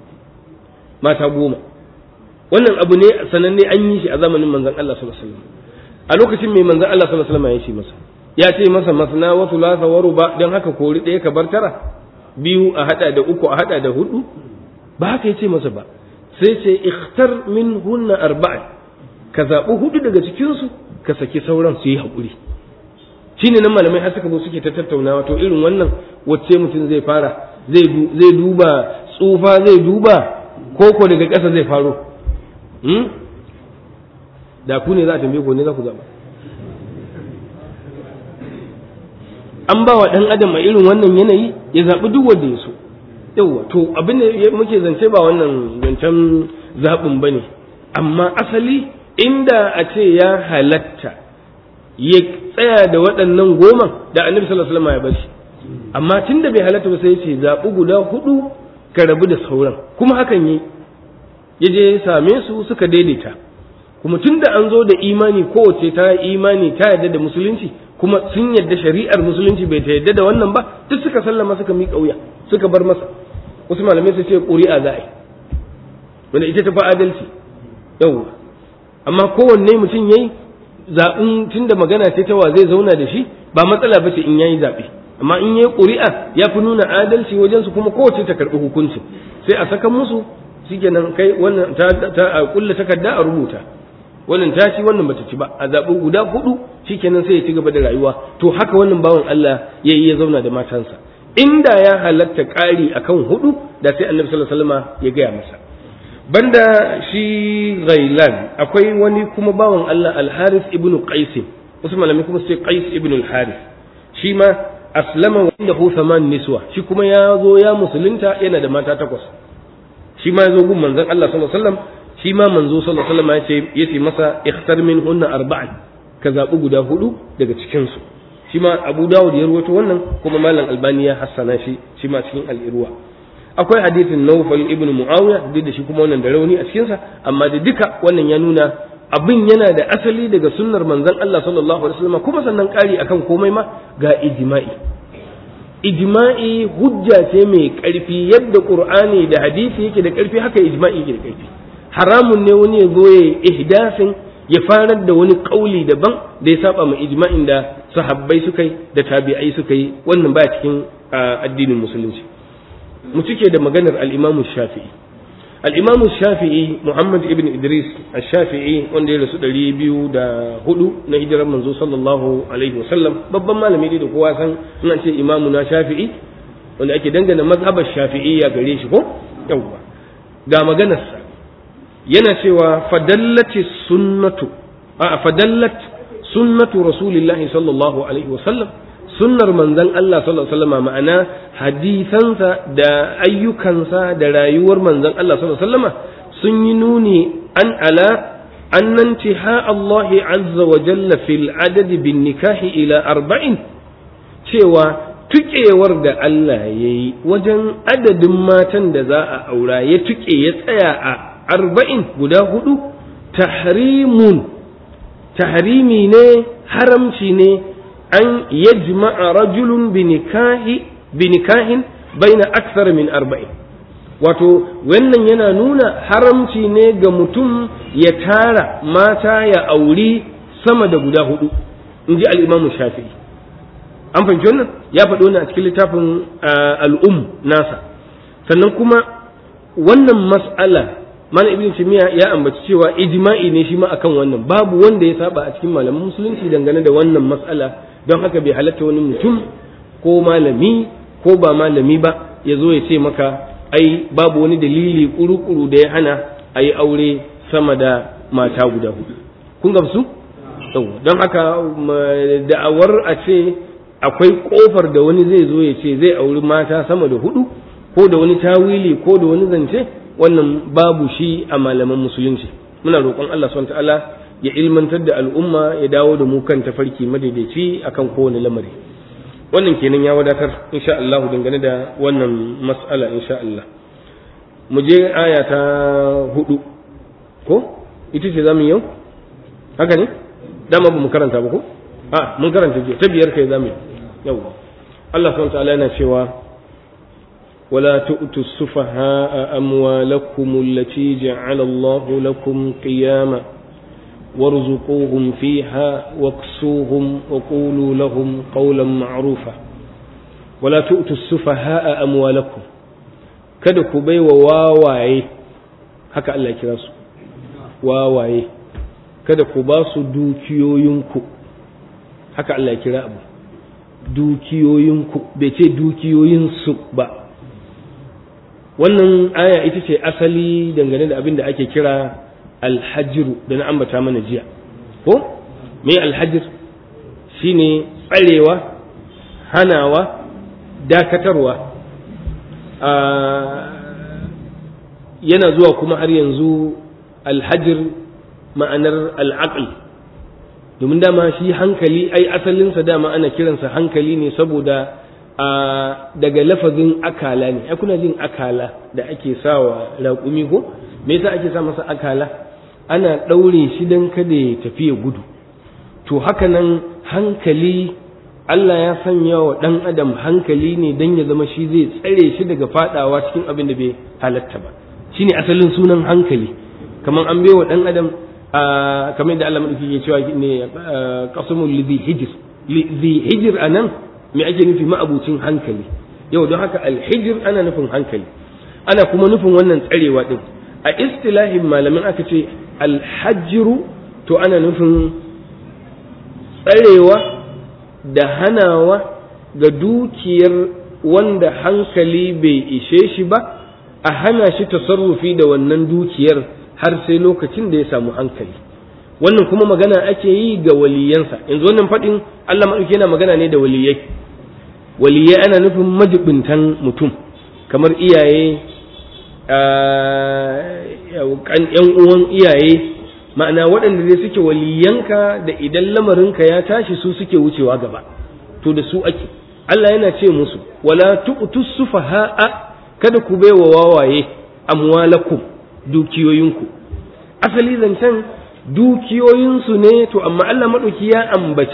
S2: mata goma wannan abu ne sananne an yi shi a zamanin manzon Allah sallallahu alaihi wasallam a lokacin mai manzon Allah sallallahu alaihi wasallam ya ce masa ya ce masa masna wa thulatha wa ruba dan haka kori ɗaya ka bar tara biyu a hada da uku a hada da hudu ba haka ya ce masa ba sai ce ikhtar min hunna arba'a ka zaɓi hudu daga cikinsu ka saki sauran su yi haƙuri shi ne nan malamai har suka zo suke ta tattaunawa to irin wannan wacce mutum zai fara zai duba tsufa zai duba koko daga ƙasa zai faro da ku ne za a tambaye ko ne za ku zaɓa an ba wa ɗan adam a irin wannan yanayi ya zaɓi duk wanda ya so yauwa to abin da muke zance ba wannan zancen zaɓin ba ne amma asali inda a ce ya halatta ya tsaya da waɗannan goma da annabi sallallahu alaihi wasallam ya bashi amma tun da bai halatta ba sai ya ce zaɓi guda hudu ka rabu da sauran kuma hakan yi ya je ya same su suka daidaita kuma tun da an zo da imani kowace ta imani ta yarda da musulunci kuma sun yarda shari'ar musulunci bai ta yarda da wannan ba duk suka sallama suka miƙa wuya suka bar masa wasu malamai su ce ƙuri'a za a yi wanda ita ta fi adalci yau amma kowanne mutum yayi zaɓin tun da magana ce ta wa zai zauna da shi ba matsala ba ce in yayi zaɓe amma in yayi ƙuri'a ya fi nuna adalci wajen su kuma kowace ta karɓi hukunci sai a saka musu shikenan kai wannan ta ta a kulla takarda a rubuta wannan ta ci wannan bata ci ba a zaɓi guda hudu shikenan sai ya ci gaba da rayuwa to haka wannan bawan Allah ya yi ya zauna da matansa inda ya halatta ƙari akan hudu da sai annabi sallallahu alaihi wasallam ya gaya masa banda shi ghailan akwai wani kuma bawan Allah al-Harith ibn Qais wasu malami kuma sai Qais ibn al-Harith shi ma aslama wanda hu thaman niswa shi kuma ya zo ya musulunta yana da mata takwas shi ma ya zo gun manzon Allah sallallahu alaihi wasallam shi ma manzo sallallahu alaihi wasallam ya ce yace masa ikhtar min hunna arba'an ka zabi guda hudu daga cikin su shi ma Abu Dawud ya rawaito wannan kuma Malam Albani ya hassana shi shi ma cikin al-Irwa akwai hadisin Nawfal ibn Muawiya duk da shi kuma wannan da rauni a cikin sa amma da duka wannan ya nuna abin yana da asali daga sunnar manzon Allah sallallahu alaihi wasallam kuma sannan kari akan komai ma ga ijma'i ijma'i hujja ce mai ƙarfi yadda qur'ani da hadisi yake da ƙarfi haka ijma'i yake da ƙarfi haramun ne wani ya zo ya ihdasin ya farar da wani kauli daban da ya saba ma ijma'in da sahabbai suka yi da tabi'ai suka yi wannan baya cikin addinin musulunci mu cike da maganar al-Imam Shafi'i al-Imam Shafi'i Muhammad ibn Idris al-Shafi'i wanda ya rasu 204 na hijirar manzo sallallahu alaihi wasallam babban malami ne da kowa san ina ce imamu na Shafi'i wanda ake dangana mazhabar Shafi'iyya gare shi ko yawwa ga maganarsa yana cewa fadallati sunnatu a fadallat sunnatu rasulillahi sallallahu alaihi wasallam sunnar manzon Allah sallallahu alaihi wasallam ma'ana hadisansa da ayyukansa da rayuwar manzon Allah sallallahu alaihi wasallam sun yi nuni an ala أن انتهاء الله عز وجل في العدد بالنكاح إلى أربعين cewa tukewar da Allah ya yi wajen adadin matan da za a aura ya tuke ya tsaya a arba'in guda hudu tahrimun tahrimi ne haramci ne an yajma'a rajulun binikahin baina aksar min arba'in wato wannan yana nuna haramci ne ga mutum ya tara mata ya auri sama da guda hudu in ji al'imamu shafi'i an fahimci wannan ya faɗo ne a cikin littafin al'um nasa sannan kuma wannan mas'ala mana ibn timiya ya ambaci cewa ijma'i ne shi ma akan wannan babu wanda ya saba a cikin malaman musulunci dangane da wannan mas'ala don haka bai halatta wani mutum ko malami ko ba malami ba ya zo ya ce maka ai babu wani dalili kuru-kuru da ya hana a yi aure sama da mata guda hudu kun gamsu don haka da'awar a ce akwai kofar da wani zai zo ya ce zai auri mata sama da hudu ko da wani tawili ko da wani zance wannan babu shi a malaman musulunci muna roƙon Allah subhanahu ta'ala ya ilmantar da al'umma ya dawo da mu kan tafarki madaidaici akan kowane lamari wannan kenan ya wadatar insha Allah dangane da wannan mas'ala insha Allah mu je aya ta hudu ko ita ce zamu yau haka ne dama ba mu karanta ba ko a mun karanta jiya ta biyar kai zamu yau Allah subhanahu ta'ala yana cewa ولا تؤتوا السفهاء أموالكم التي جعل الله لكم قياما وارزقوهم فيها واكسوهم وقولوا لهم قولا معروفا ولا تؤتوا السفهاء أموالكم kada ku bai wa wawaye haka Allah ya kira su wawaye kada ku ba su dukiyoyinku haka Allah ya kira abu dukiyoyinku bai ce dukiyoyinsu ba wannan aya ita ce asali dangane da abin da ake kira alhajiru da na ambata mana jiya ko me alhajir shine tsarewa hanawa dakatarwa yana zuwa kuma har yanzu alhajir ma'anar al'aql domin dama shi hankali ai asalinsa dama ana kiransa hankali ne saboda a daga lafazin akala ne ai kuna jin akala da ake sawa raƙumi ko me yasa ake sa masa akala ana ɗaure shi don kada ya tafi ya gudu to haka nan hankali Allah ya sanya wa ɗan adam hankali ne don ya zama shi zai tsare shi daga fadawa cikin abin da bai halatta ba shine asalin sunan hankali kamar an wa ɗan adam kamar da Allah madauki ke cewa ne qasmul lidhi hijr lidhi hijr anan me ake nufi ma'abucin hankali yau don haka alhijir ana nufin hankali ana kuma nufin wannan tsarewa din a istilahin malamin aka ce alhajiru to ana nufin tsarewa da hanawa ga dukiyar wanda hankali bai ishe shi ba a hana shi tasarrufi da wannan dukiyar har sai lokacin da ya samu hankali wannan kuma magana ake yi ga waliyansa yanzu wannan faɗin Allah maɗauki yana magana ne da waliyai waliyai ana nufin majibintan mutum kamar iyaye yan uwan iyaye ma'ana waɗanda dai suke waliyanka da idan lamarinka ya tashi su suke wucewa gaba to da su ake Allah yana ce musu wala tu'tu sufaha'a kada ku baiwa wawaye amwalakum dukiyoyinku asali zancen dukiyoyinsu ne to amma Allah maɗauki ya ambaci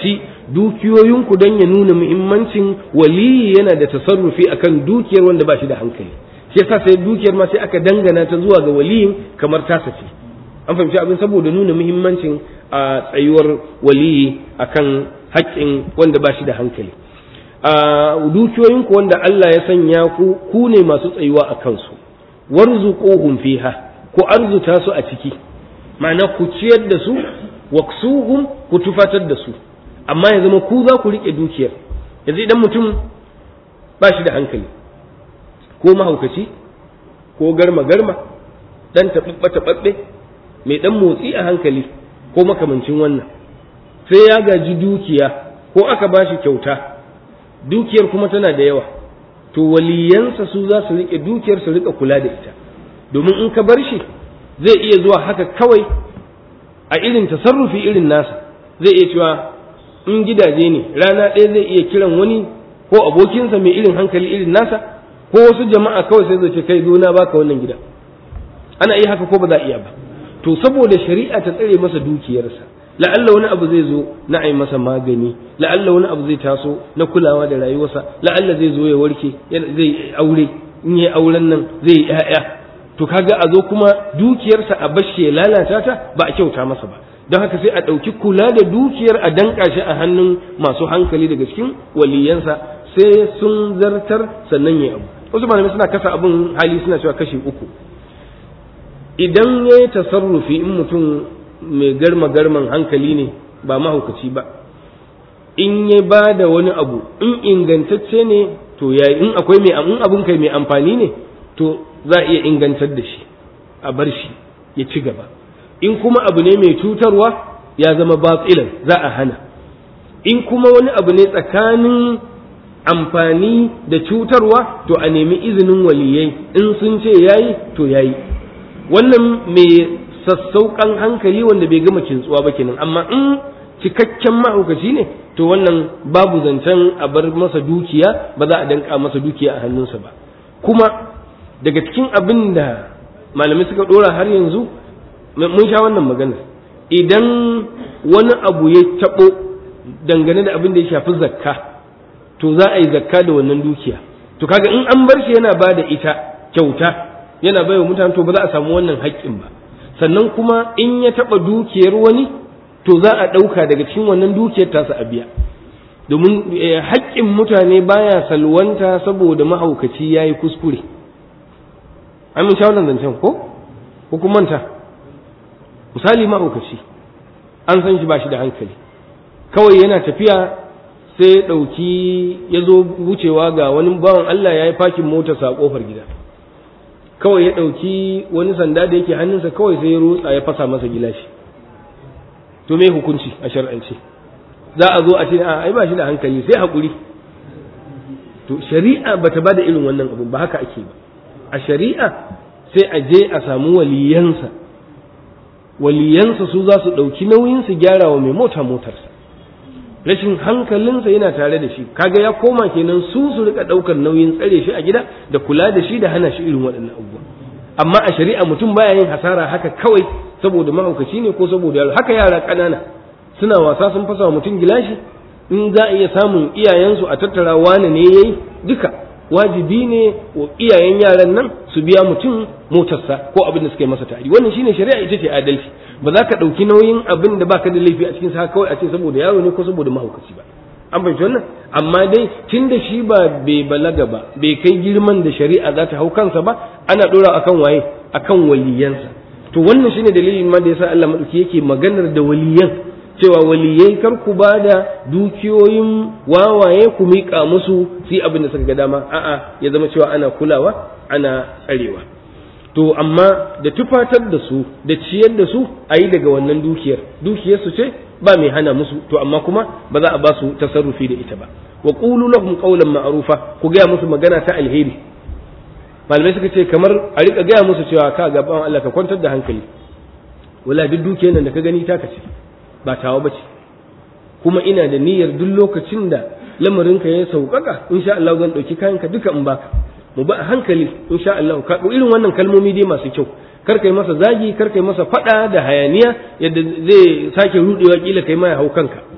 S2: dukiyoyinku don ya nuna muhimmancin waliyi yana da tasarrufi akan dukiyar wanda ba shi da hankali shi yasa sai dukiyar ma sai aka dangana ta zuwa ga waliyin kamar ta sace an fahimci abin saboda nuna muhimmancin a tsayuwar waliyi akan haƙƙin wanda ba shi da hankali a dukiyoyinku wanda Allah ya sanya ku ku ne masu tsayuwa a kansu warzuquhum fiha ku arzuta su a ciki ma'ana ku ciyar da su waksuhum ku tufatar da su amma ya zama ku za ku rike dukiyar yanzu idan mutum ba shi da hankali ko mahaukaci ko garma garma dan taɓaɓɓe taɓaɓɓe mai dan motsi a hankali ko makamancin wannan sai ya gaji dukiya ko aka ba shi kyauta dukiyar kuma tana da yawa to waliyansa su za su rike dukiyar su rika kula da ita domin in ka bar shi zai iya zuwa haka kawai a irin tasarrufi irin nasa zai iya cewa in gidaje ne rana ɗaya zai iya kiran wani ko abokinsa mai irin hankali irin nasa ko wasu jama'a kawai sai zai ce kai zo na baka wannan gida ana iya haka ko ba za a iya ba to saboda shari'a ta tsare masa dukiyarsa la'alla wani abu zai zo na ai masa magani la'alla wani abu zai taso na kulawa da rayuwarsa la'alla zai zo ya warke zai aure in yi auren nan zai yi 'ya'ya to kaga a zo kuma dukiyarsa a bashi ya lalata ta ba a kyauta masa ba don haka sai a ɗauki kula da dukiyar a danka shi a hannun masu hankali daga cikin waliyansa sai sun zartar sannan ya abu wasu malamai suna kasa abin hali suna cewa kashi uku idan ya yi tasarrufi in mutum mai garma garman hankali ne ba mahaukaci ba in ya ba da wani abu in ingantacce ne to ya in akwai mai in abun kai mai amfani ne to za a iya ingantar da shi a bar shi ya ci gaba in kuma abu ne mai cutarwa ya zama batsilan za a hana in kuma wani abu ne tsakanin amfani da cutarwa to a nemi izinin waliyai in sun ce yayi to yayi wannan mai sassauƙan hankali wanda bai gama kintsuwa ba kenan amma in cikakken mahaukaci ne to wannan babu zancen a bar masa dukiya ba za a danka masa dukiya a hannunsa ba kuma daga cikin abin da malamai suka dora har yanzu mun sha wannan magana idan wani abu ya taɓo dangane da abin da ya shafi zakka to za a yi zakka da wannan dukiya to kaga in an bar shi yana ba da ita kyauta yana baiwa mutane to ba za a samu wannan haƙƙin ba sannan kuma in ya taɓa dukiyar wani to za a ɗauka daga cikin wannan dukiyar tasa a biya domin haƙƙin mutane baya salwanta saboda mahaukaci ya yi kuskure an mun sha wannan zancen ko hukumanta misali mahaukaci an san shi ba shi da hankali kawai yana tafiya sai ya ɗauki ya zo wucewa ga wani bawan Allah ya yi fakin motarsa a ƙofar gida kawai ya ɗauki wani sanda da yake hannunsa kawai sai ya rutsa ya fasa masa gilashi to me hukunci a shar'ance za a zo a ce a ai ba shi da hankali sai haƙuri to shari'a bata bada irin wannan abu ba haka ake ba a shari'a sai a je a samu waliyansa waliyansa su za su ɗauki nauyin su gyara wa mai mota motarsa rashin hankalinsa yana tare da shi kaga ya koma kenan su su rika ɗaukar nauyin tsare shi a gida da kula da shi da hana shi irin waɗannan abubuwa amma a shari'a mutum baya yin hasara haka kawai saboda mahaukaci ne ko saboda yaro haka yara ƙanana suna wasa sun fasa wa mutum gilashi in za a iya samun iyayensu a tattara wane ne yayi duka wajibi ne wa iyayen yaran nan su biya mutum motarsa ko abin da suka yi masa tari wannan shine shari'a ita ce adalci ba za ka ɗauki nauyin abin da baka da laifi a cikin sa kawai a ce saboda yaro ne ko saboda mahaukaci ba an fahimci wannan amma dai tun da shi ba bai balaga ba bai kai girman da shari'a za ta hau kansa ba ana ɗora akan waye akan waliyansa to wannan shine dalilin ma da yasa Allah madauki yake maganar da waliyan cewa waliyai kar ku ba da dukiyoyin wawaye ku miƙa musu su abin da suka ga dama a'a ya zama cewa ana kulawa ana tsarewa to amma da tufatar da su da ciyar da su a yi daga wannan dukiyar dukiyar su ce ba mai hana musu to amma kuma ba za a ba su tasarrufi da ita ba wa qulu lahum qawlan ma'rufa ku gaya musu magana ta alheri malamai suka ce kamar a rika gaya musu cewa ka ga bawan Allah ka kwantar da hankali wala duk dukiyar nan da ka gani taka ce ba tawa bace kuma ina da niyyar duk lokacin da lamarinka ya sauƙaƙa insha Allah zan ɗauki kayanka duka in baka mu ba a hankali insha Allah ka irin wannan kalmomi dai masu kyau kar kai masa zagi kar kai masa fada da hayaniya yadda zai sake rudewa kila kai mai hau kanka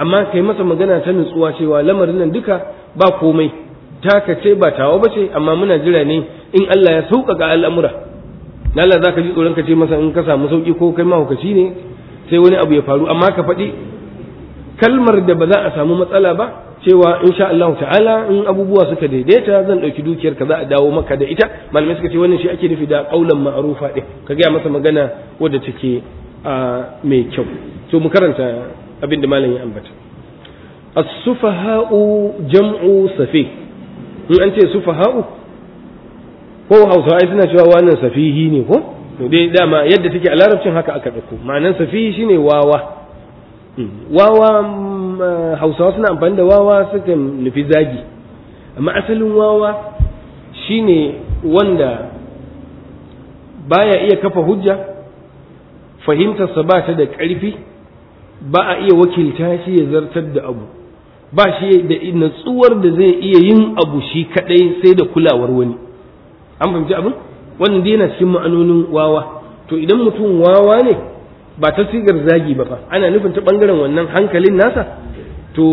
S2: amma kai masa magana ta nutsuwa cewa lamarin nan duka ba komai taka ce ba tawa ba ce amma muna jira ne in Allah ya sauƙaƙa al'amura na Allah za ka ji tsoron ka ce masa in ka samu sauƙi ko kai mahaukaci ne sai wani abu ya faru amma ka faɗi kalmar da ba za a samu matsala ba cewa insha Allah ta'ala in abubuwa suka daidaita zan ɗauki dukiyar ka za a dawo maka da ita malamai suka ce wannan shi ake nufi da ƙaulan ma'arufa ɗin ka gaya masa magana wadda take mai kyau to mu karanta abin da malam ya ambata as-sufaha'u jam'u safi in an ce sufaha'u ko hausawa suna cewa wannan safihi ne ko to dai dama yadda take a larabcin haka aka ɗauko ma'anan safihi shine wawa wawa hausawa suna amfani da wawa suka nufi zagi amma asalin wawa shine wanda baya iya kafa hujja fahimtarsa ba ta da ƙarfi ba a iya wakilta shi ya zartar da abu ba shi da natsuwar da zai iya yin abu shi kadai sai da kulawar wani an fahimci abin wannan dai yana cikin ma'anonin wawa to idan mutum wawa ne ba ta sigar zagi ba fa ana nufin ta bangaren wannan hankalin nasa to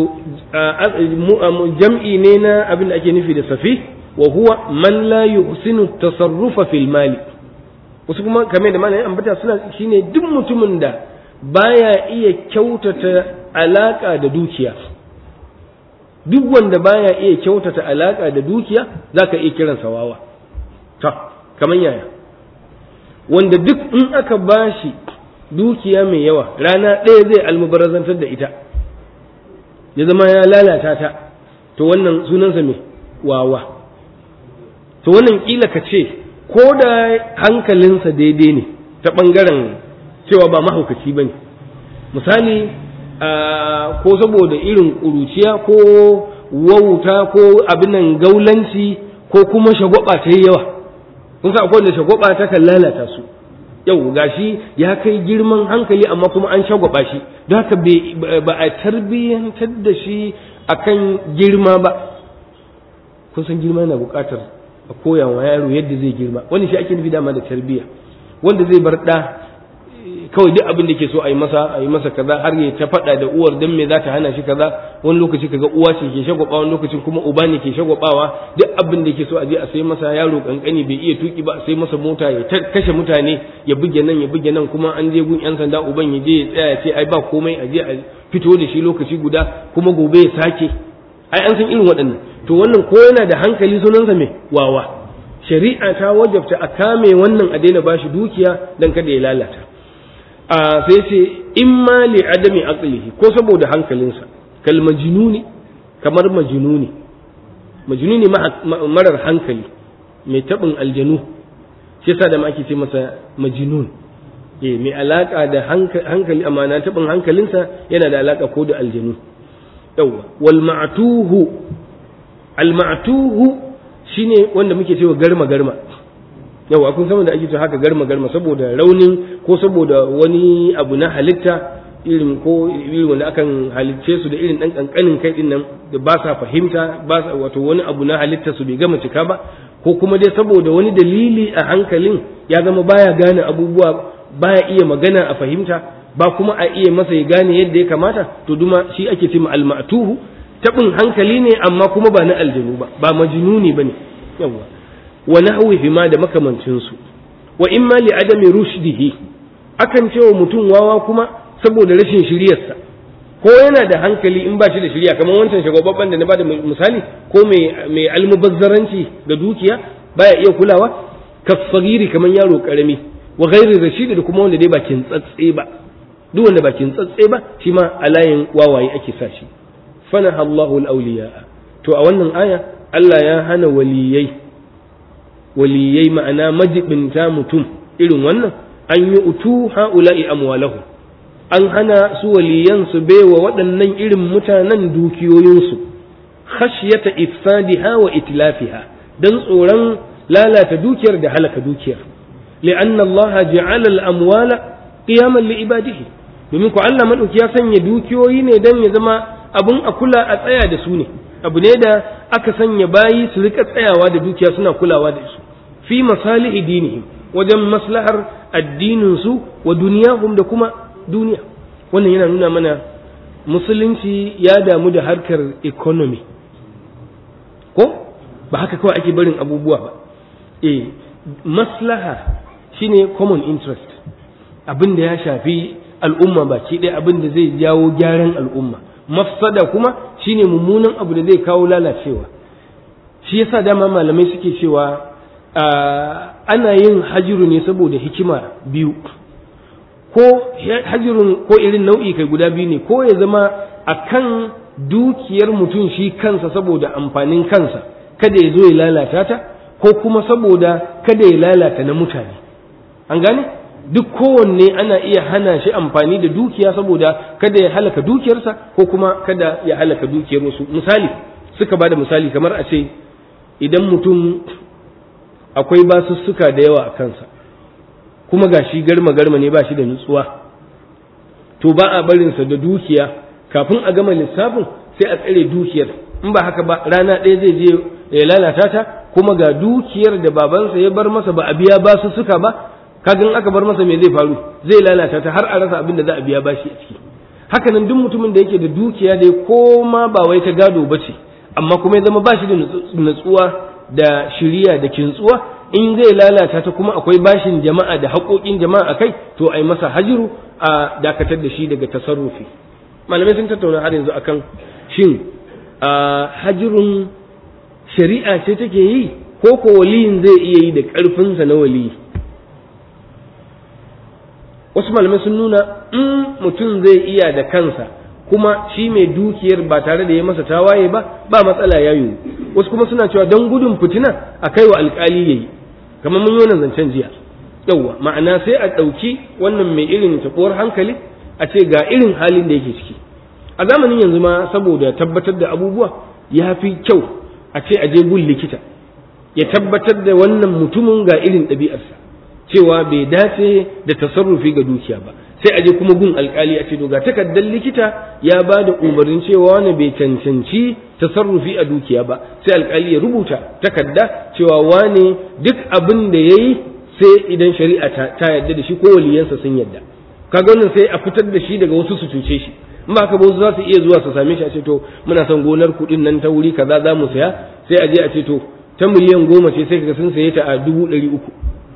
S2: jam'i ne na abin da ake nufi da safi wa huwa man la yuhsinu tasarrufa fil mali wasu kuma kamar da malamin ambata suna shine duk mutumin da baya iya kyautata alaka da dukiya duk wanda baya iya kyautata alaka da dukiya zaka iya kiransa wawa ta kamar yaya wanda duk in aka bashi dukiya mai yawa rana ɗaya zai almubarazantar da ita ya zama ya lalata ta to wannan sunansa mai wawa to wannan kila ka ce ko da hankalinsa daidai ne ta ɓangaren cewa ba mahaukaci ba ne misali ko saboda irin ƙuruciya ko wauta ko abin nan gaulanci ko kuma shagwaba ta yi yawa kun sa akwai da shagwaba ta kan lalata su yau gashi ya kai girman hankali amma kuma an shagwaba shi don haka ba a tarbiyyantar da shi akan girma ba kun san girma yana buƙatar a koya wa yaro yadda zai girma wani shi ake nufi dama da tarbiyya wanda zai bar ɗa kawai duk abin da ke so a yi masa a yi masa kaza har ya ta faɗa da uwar dan me za ta hana shi kaza wani lokaci kaga uwa ce ke shagwaba wani lokacin kuma uba ne ke shagwabawa duk abin da ke so a je a sai masa yaro kankani bai iya tuki ba a sai masa mota ya kashe mutane ya buge nan ya buge nan kuma an je gun yan sanda uban ya je ya tsaya ya ce ai ba komai a je a fito da shi lokaci guda kuma gobe ya sake ai an san irin waɗannan to wannan ko yana da hankali sunansa mai wawa shari'a ta wajabta a kame wannan a daina bashi dukiya dan kada ya lalata a sai ce in ma li adami aqlihi ko saboda hankalinsa kal majnuni kamar majnuni majnuni marar hankali mai tabin aljanu shi yasa da ma ake ce masa majnun eh mai alaka da hankali amma na tabin hankalinsa yana da alaka ko da aljanu yawa wal ma'tuhu al ma'tuhu shine wanda muke cewa garma garma yawa kun san da ake cewa haka garma garma saboda raunin ko saboda wani abu na halitta irin ko irin wanda akan halicce su da irin dan kankanin kai din nan da ba sa fahimta ba sa wato wani abu na halitta su bai gama cika ba ko kuma dai saboda wani dalili a hankalin ya zama baya gane abubuwa baya iya magana a fahimta ba kuma a iya masa ya gane yadda ya kamata to duma shi ake ce al-ma'tuhu tabin hankali ne amma kuma ba na aljanu ba ba majnuni bane yawa wa nahwihi ma da makamancin su wa imma li adami rushdihi akan cewa mutum wawa kuma saboda rashin shiryarsa ko yana da hankali in ba shi da shirya kamar wancan shagwababban da na bada misali ko mai mai almubazzaranci da dukiya baya iya kulawa kasfagiri kamar yaro karami wa ghairi rashidi da kuma wanda dai bakin tsatse ba duk wanda bakin tsatse ba shi ma a layin wawaye ake sa shi fanaha Allahu al-awliya to a wannan aya Allah ya hana waliyai waliyai ma'ana majibinta mutum irin wannan an yi utu ha'ula'i amwalahu an hana su waliyan su baiwa waɗannan irin mutanen dukiyoyinsu khashyata ifsadiha wa itlafiha dan tsoron lalata dukiyar da halaka dukiyar li'anna Allah ja'ala al-amwala qiyaman li ibadihi domin ko Allah madauki ya sanya dukiyoyi ne dan ya zama abun a kula a tsaya da su ne abu ne da aka sanya bayi su rika tsayawa da dukiya suna kulawa da su fi masalihi dinihim wajen maslahar addinin su wa duniyahum da kuma duniya wannan yana nuna mana musulunci ya damu da harkar economy ko ba haka kawai ake barin abubuwa ba eh maslaha shine common interest abin da ya shafi al'umma baki ɗaya abin da zai jawo gyaran al'umma mafsada kuma shine mummunan abu da zai kawo lalacewa shi yasa dama malamai suke cewa ana yin hajiru ne saboda hikima biyu ko hajirun ko irin nau'i kai guda biyu ne ko ya zama akan dukiyar mutum shi kansa saboda amfanin kansa kada ya zo ya lalata ta ko kuma saboda kada ya lalata na mutane an gane duk kowanne ana iya hana shi amfani da dukiya saboda kada ya halaka dukiyarsa ko kuma kada ya halaka dukiyar wasu misali suka ba da misali kamar a ce idan mutum akwai basussuka da yawa a kansa kuma ga shi garma garma ne ba shi da nutsuwa to ba a barinsa da dukiya kafin a gama lissafin sai a tsare dukiyar in ba haka ba rana ɗaya zai je ya lalata ta kuma ga dukiyar da babansa ya bar masa ba a biya basussuka ba kagan aka bar masa me zai faru zai lalata ta har a rasa abin da za a biya bashi a ciki haka nan duk mutumin da yake da dukiya dai ko ma ba wai ta gado ba ce amma kuma ya zama bashi da nutsuwa da shiriya da kintsuwa in zai lalata ta kuma akwai bashin jama'a da haƙoƙin jama'a a kai to a yi masa hajiru a dakatar da shi daga tasarrufi malamai sun tattauna har yanzu akan shin hajirun shari'a ce take yi ko ko waliyin zai iya yi da ƙarfinsa na waliyi wasu malamai sun nuna in mutum zai iya da kansa kuma shi mai dukiyar ba tare da ya masa tawaye ba ba matsala ya yiwu wasu kuma suna cewa don gudun fitina a kai wa alkali yayi kamar mun yi wannan zancen jiya yawwa ma'ana sai a ɗauki wannan mai irin taɓuwar hankali a ce ga irin halin da yake ciki a zamanin yanzu ma saboda tabbatar da abubuwa ya fi kyau a ce a je gun likita ya tabbatar da wannan mutumin ga irin ɗabi'arsa cewa bai dace da tasarrufi ga dukiya ba sai a je kuma gun alkali a ce to ga takardar likita ya ba da umarnin cewa wani bai cancanci tasarrufi a dukiya ba sai alkali ya rubuta takarda cewa wane duk abin da ya yi sai idan shari'a ta yarda da shi ko waliyansa sun yarda kaga wannan sai a fitar da shi daga wasu su cuce shi in ba haka ba wasu za su iya zuwa su same shi a ce to muna son gonar kuɗin nan ta wuri kaza za mu saya sai a je a ce to ta miliyan goma ce sai kaga sun saye ta a dubu ɗari uku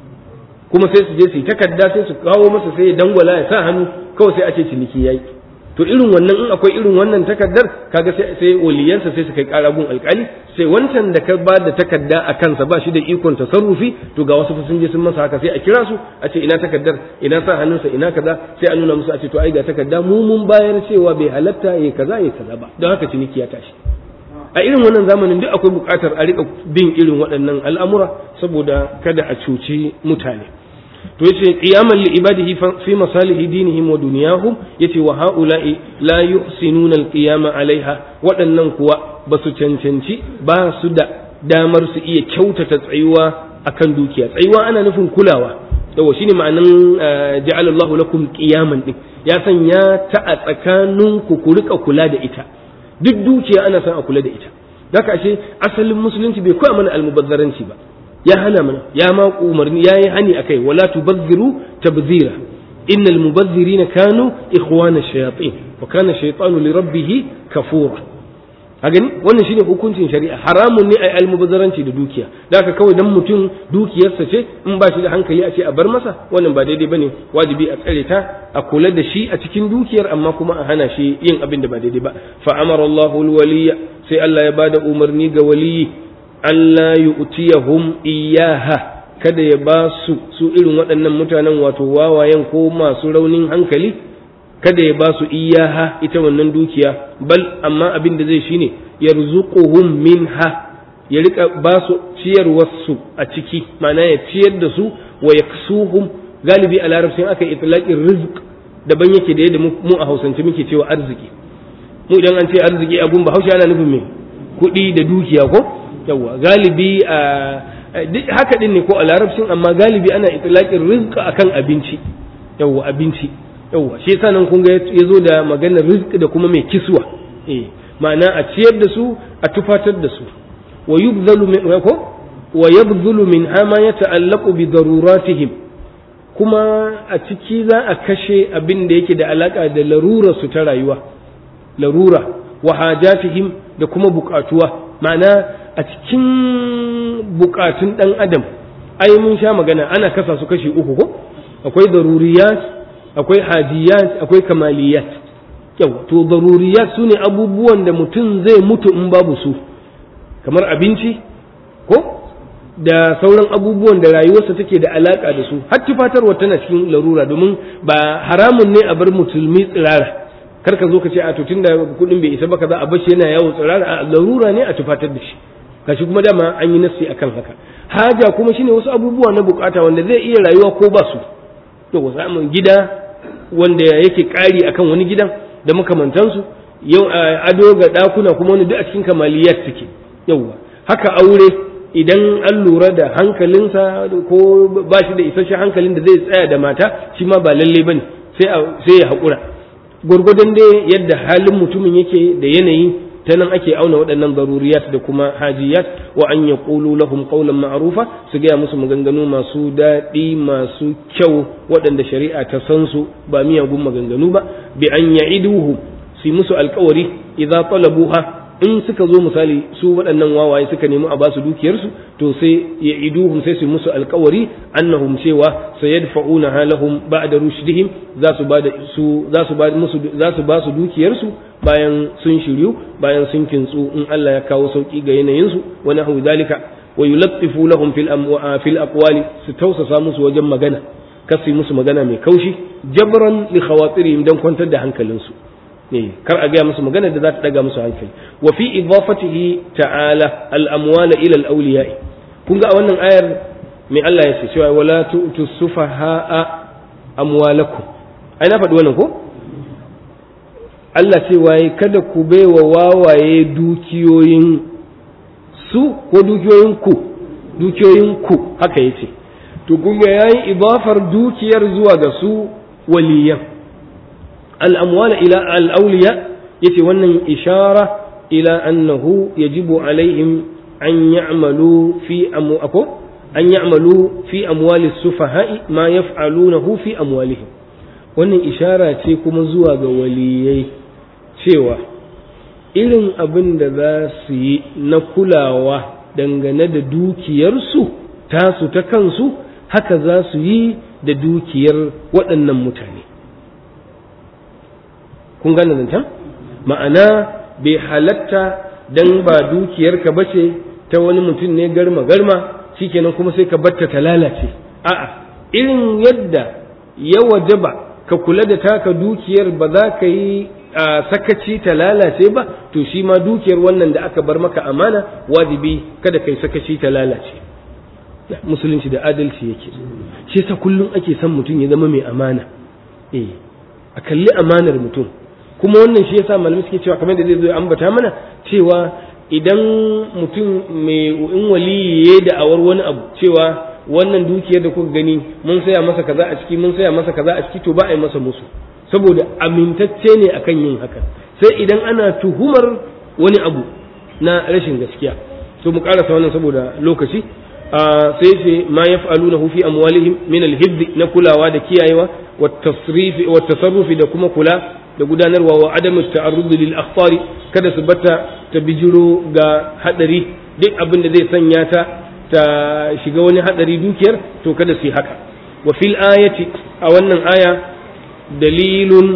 S2: kuma sai su je su yi takarda sai su kawo masa sai ya dangwala ya sa hannu kawai sai a ce ciniki yayi to irin wannan in akwai irin wannan takardar kaga sai sai waliyansa sai su kai ƙara gun alƙali sai wancan da ka ba da takarda a kansa ba shi da ikon tasarrufi to ga wasu sun je sun masa haka sai a kira su a ce ina takardar ina sa hannunsa ina kaza sai a nuna musu a ce to ai ga takarda mu mun bayar cewa bai halatta yayi kaza yayi kaza ba don haka ciniki ya tashi a irin wannan zamanin duk akwai buƙatar a riƙa bin irin waɗannan al'amura saboda kada a cuci mutane to yace qiyaman li ibadihi fi masalihi dinihim wa dunyahum yace wa haula'i la yuhsinuna al-qiyama alaiha waɗannan kuwa ba su cancanci ba su da damar su iya kyautata tsayuwa akan dukiya tsayuwa ana nufin kulawa yawa shine ma'anan ja'ala Allahu lakum qiyaman din ya sanya ta a tsakaninku ku rika kula da ita duk dukiya ana son a kula da ita haka ashe asalin musulunci bai koya mana almubazzaranci ba ya hana mana ya ma umarni ya yi hani akai wala tubazziru tabzira innal mubazzirina kanu ikhwana shayatin wa kana shaytanu li rabbih kafura a gani wannan shine hukuncin shari'a haramun ne ai almubazzaranci da dukiya da haka kawai dan mutum dukiyarsa ce in ba shi da hankali a ce a bar masa wannan ba daidai bane wajibi a tsare ta a kula da shi a cikin dukiyar amma kuma a hana shi yin abin da ba daidai ba fa amara Allahu alwaliya sai Allah ya bada umarni ga waliyi Allah yu'tiyahum iyaha kada ya ba su su irin waɗannan mutanen wato wawayen ko masu raunin hankali kada ya ba su iyaha ita wannan dukiya bal amma abin da zai shine yarzuquhum minha ya rika ba su ciyarwarsu a ciki ma'ana ya ciyar da su wa yaksuhum galibi a larabcin aka itlaqin rizq daban yake da yadda mu a hausance muke cewa arziki mu idan an ce arziki a gun bahaushe ana nufin me kuɗi da dukiya ko yawa galibi a haka din ne ko a larabcin amma galibi ana itlaqin rizq akan abinci yawa abinci yawa shi yasa nan kun ga yazo da maganar rizq da kuma mai kiswa eh ma'ana a ciyar da su a tufatar da su wa yubdhalu min ko wa yabdhulu min ma yata'allaqu bi daruratihim kuma a ciki za a kashe abin da yake da alaka da larurar su ta rayuwa larura wa hajatihim da kuma bukatuwa ma'ana a cikin bukatun dan adam ai mun sha magana ana kasa su kashi uku ko akwai daruriyat akwai hajiyat akwai kamaliyat yau to daruriyat su ne abubuwan da mutum zai mutu in babu su kamar abinci ko da sauran abubuwan da rayuwarsa take da alaka da su har tufatarwa tana cikin larura domin ba haramun ne a bar musulmi tsirara kar ka zo ka ce a to tunda kudin bai isa ba kaza a bashi yana yawo tsirara a larura ne a tufatar da shi kashi kuma dama an yi nassi akan haka haja kuma shine wasu abubuwa na bukata wanda zai iya rayuwa ko ba su to samun gida wanda yake kari akan wani gidan da makamantansu yau ado ga dakuna kuma wani duk a cikin kamaliyat suke yauwa haka aure idan an lura da hankalinsa ko ba shi da isasshen hankalin da zai tsaya da mata shi ma ba lalle bane sai sai ya haƙura gwargwadon dai yadda halin mutumin yake da yanayi ta nan ake auna waɗannan zaruriyat da kuma hajiyat wa an ya ƙulu lahum qawlan ma'rufa su gaya musu maganganu masu daɗi masu kyau waɗanda shari'a ta san su ba miyagun maganganu ba bi an ya'iduhu su yi musu alƙawari idza talabuha in suka zo misali su waɗannan wawaye suka nemi a basu dukiyarsu to sai ya iduhum sai su musu alkawari annahum cewa sayadfa'una halahum ba'da rushdihim za su ba su za su ba musu za su ba su dukiyarsu bayan sun shiryu bayan sun kintsu in Allah ya kawo sauki ga yanayin su wa nahu dalika wa yulattifu lahum fil amwa fil aqwali su tausasa musu wajen magana kasi musu magana mai kaushi jabran li khawatirihim dan kwantar da hankalinsu kar a gaya musu magana da za ta daga musu hankali wa fi idafatihi ta'ala al-amwala ila al-awliya kun ga a wannan ayar me Allah ya ce cewa wala tu'tu sufaha'a amwalakum ai na faɗi wannan ko Allah ce waye kada ku baiwa wawaye dukiyoyin su ko dukiyoyin ku dukiyoyin ku haka yace to kun ga yayi idafar dukiyar zuwa ga su waliyan الأموال إلى الأولياء يتي ونن إشارة إلى أنه يجب عليهم أن يعملوا في أمو أكو أن يعملوا في أموال السفهاء ما يفعلونه في أموالهم wannan ishara ce kuma zuwa ga waliyai cewa irin abin da za su yi na kulawa dangane da dukiyarsu tasu ta kansu haka za su yi da dukiyar waɗannan mutane kun gane zancen ma'ana bai halatta dan ba dukiyarka ba ce ta wani mutum ne garma garma shikenan kuma sai ka batta ta lalace a'a irin yadda ya wajaba ka kula da taka dukiyar ba za ka yi sakaci ta lalace ba to shi ma dukiyar wannan da aka bar maka amana wajibi kada kai sakaci ta lalace musulunci da adalci yake shi yasa kullum ake son mutum ya zama mai amana eh a kalli amanar mutum kuma wannan shi yasa malamai suke cewa kamar da zai zo ya ambata mana cewa idan mutum mai in waliyi da awar wani abu cewa wannan dukiyar da kuka gani mun saya masa kaza a ciki mun saya masa kaza a ciki to ba a yi masa musu saboda amintacce ne akan yin haka sai idan ana tuhumar wani abu na rashin gaskiya to mu karasa wannan saboda lokaci sai ce ma yaf'alunahu fi amwalihim min al na kulawa da kiyayewa wa tasrifi wa tasarrufi da kuma kula da gudanarwa wa adamu ta'arrud lil akhbari kada su bata ta bijiro ga hadari duk abin da zai sanya ta ta shiga wani hadari dukiyar to kada su yi haka wa fil ayati a wannan aya dalilun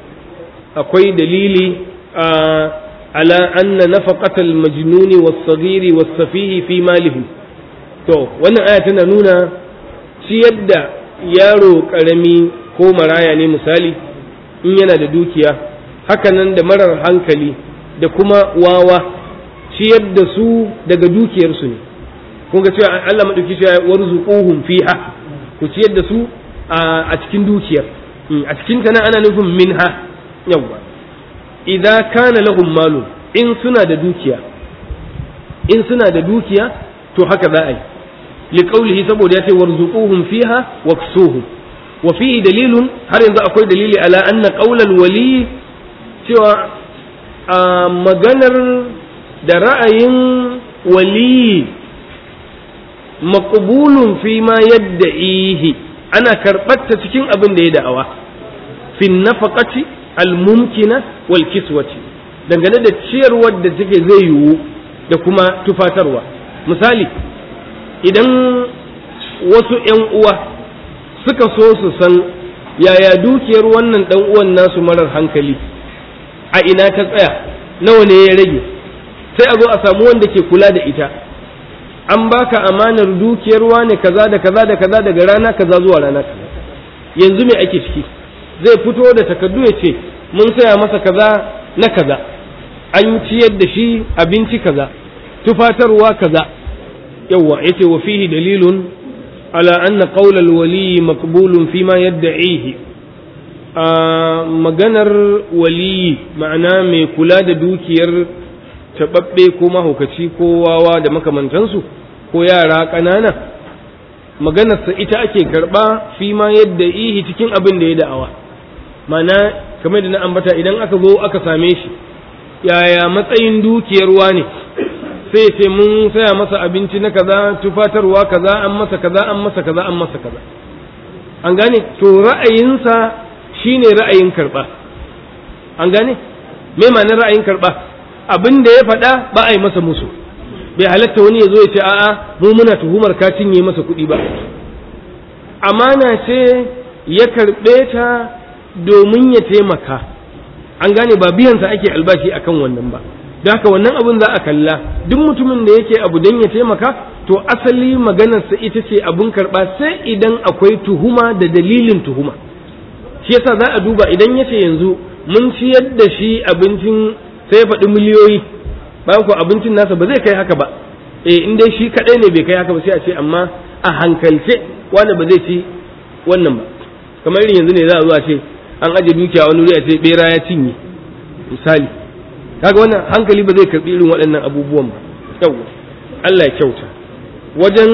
S2: akwai dalili a ala anna nafaqatal majnuni was saghiri was safihi fi malihim to wannan aya tana nuna ciyar da yaro karami ko maraya ne misali in yana da dukiya hakanan da marar hankali da kuma wawa ciyar da su daga dukiyarsu ne kun ga cewa Allah madauki cewa warzuquhum fiha ku ciyar da su a cikin dukiyar a cikin ta ana nufin minha yawa idza kana lahum malu in suna da dukiya in suna da dukiya to haka za a yi liqaulihi saboda ya ce warzuquhum fiha waksuhum wa fihi dalilun har yanzu akwai dalili ala anna qaulal wali cewa a maganar da ra'ayin wali maqbulun fi ma yadda'ihi ana karɓarta cikin abin da ya da'awa fi nafaqati al-mumkina wal kiswati dangane da ciyarwar da take zai yiwu da kuma tufatarwa misali idan wasu ‘yan uwa suka so su san yaya dukiyar wannan ɗan uwan nasu marar hankali a ina ta tsaya nawa ne ya rage sai a zo a samu wanda ke kula da ita an baka amanar dukiyar wane kaza da kaza da kaza daga rana kaza zuwa rana kaza yanzu me ake ciki zai fito da takardu ya ce mun saya masa kaza na kaza an ciyar da shi abinci kaza tufatarwa kaza yawwa yace wa fihi dalilun ala anna qawla al-wali maqbulun fima yad'ihi a maganar waliyi ma'ana mai kula da dukiyar taɓaɓɓe ko mahaukaci ko wawa da makamantansu ko yara ƙanana maganarsa ita ake karɓa fi ma yadda ihi cikin abin da ya da'awa ma'ana kamar da na ambata idan aka zo aka same shi yaya matsayin dukiyarwa ne sai ce mun saya masa abinci na kaza tufatarwa kaza an masa kaza an masa kaza an masa kaza an gane to ra'ayinsa shine ra'ayin karɓa an gane me ma'anar ra'ayin karɓa abin da ya faɗa ba a yi masa musu bai halatta wani ya zo ya ce a'a mu muna tuhumar ka cinye masa kuɗi ba amana ce ya karɓe ta domin ya taimaka an gane ba biyansa ake albashi akan wannan ba da haka wannan abin za a kalla duk mutumin da yake abu don ya taimaka to asali maganarsa ita ce abun karɓa sai idan akwai tuhuma da dalilin tuhuma shi yasa za a duba idan ya ce yanzu mun ciyar da shi abincin sai ya faɗi miliyoyi bayan ko abincin nasa ba zai kai haka ba eh in dai shi kaɗai ne bai kai haka ba sai a ce amma a hankalce wanda ba zai ci wannan ba kamar irin yanzu ne za a zo a ce an aje dukiya wani wuri a ce bera ya cinye misali kaga wannan hankali ba zai karɓi irin waɗannan abubuwan ba yau Allah ya kyauta wajen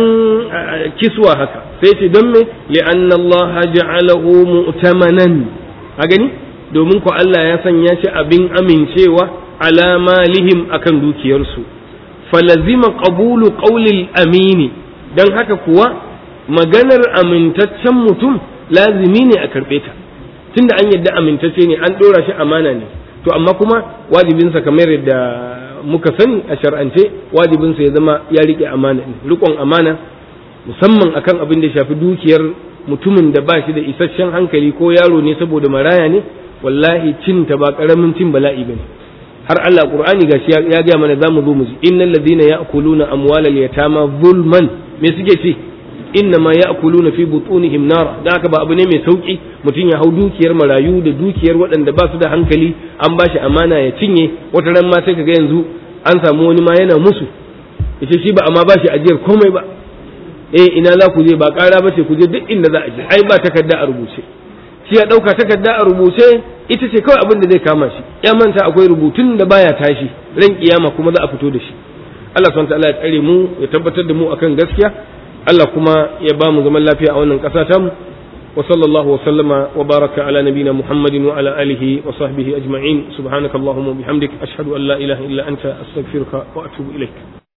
S2: kiswa haka sai ce don me li'anna Allah ja'alahu mu'tamanan a gani domin ko Allah ya sanya shi abin amincewa ala malihim akan dukiyarsu falazima qabulu qawlil amini dan haka kuwa maganar amintaccen mutum lazimi ne a karɓe ta tunda an yadda amintacce ne an ɗora shi amana ne to amma kuma wajibinsa kamar yadda muka sani a shar'ance wajibinsa ya zama ya riƙe amana ne riƙon amana musamman akan abin da ya shafi dukiyar mutumin da ba shi da isasshen hankali ko yaro ne saboda maraya ne wallahi cinta ba ƙaramin cin bala'i bane har Allah Qur'ani gashi ya ga mana zamu zo mu ji innal ladina ya'kuluna amwalal yatama zulman me suke ce inna ma ya'kuluna fi butunihim nar da haka ba abu ne mai sauki mutum ya hau dukiyar marayu da dukiyar waɗanda ba su da hankali an ba shi amana ya cinye wata ran ma sai kaga yanzu an samu wani ma yana musu yace shi ba amma ba shi ajiyar komai ba eh ina za ku je ba ƙara ba ce ku je duk inda za a je ai ba takarda a rubuce shi ya ɗauka takarda a rubuce ita ce kawai abin da zai kama shi ya manta akwai rubutun da baya tashi ran kiyama kuma za a fito da shi Allah subhanahu wa ta'ala ya tsare mu ya tabbatar da mu akan gaskiya Allah kuma ya ba mu zaman lafiya a wannan ƙasa tamu wa sallallahu wa sallama wa baraka ala nabina Muhammadin wa ala alihi wa sahbihi ajma'in subhanakallahumma bihamdik ashhadu an la ilaha illa anta astaghfiruka wa atubu ilaik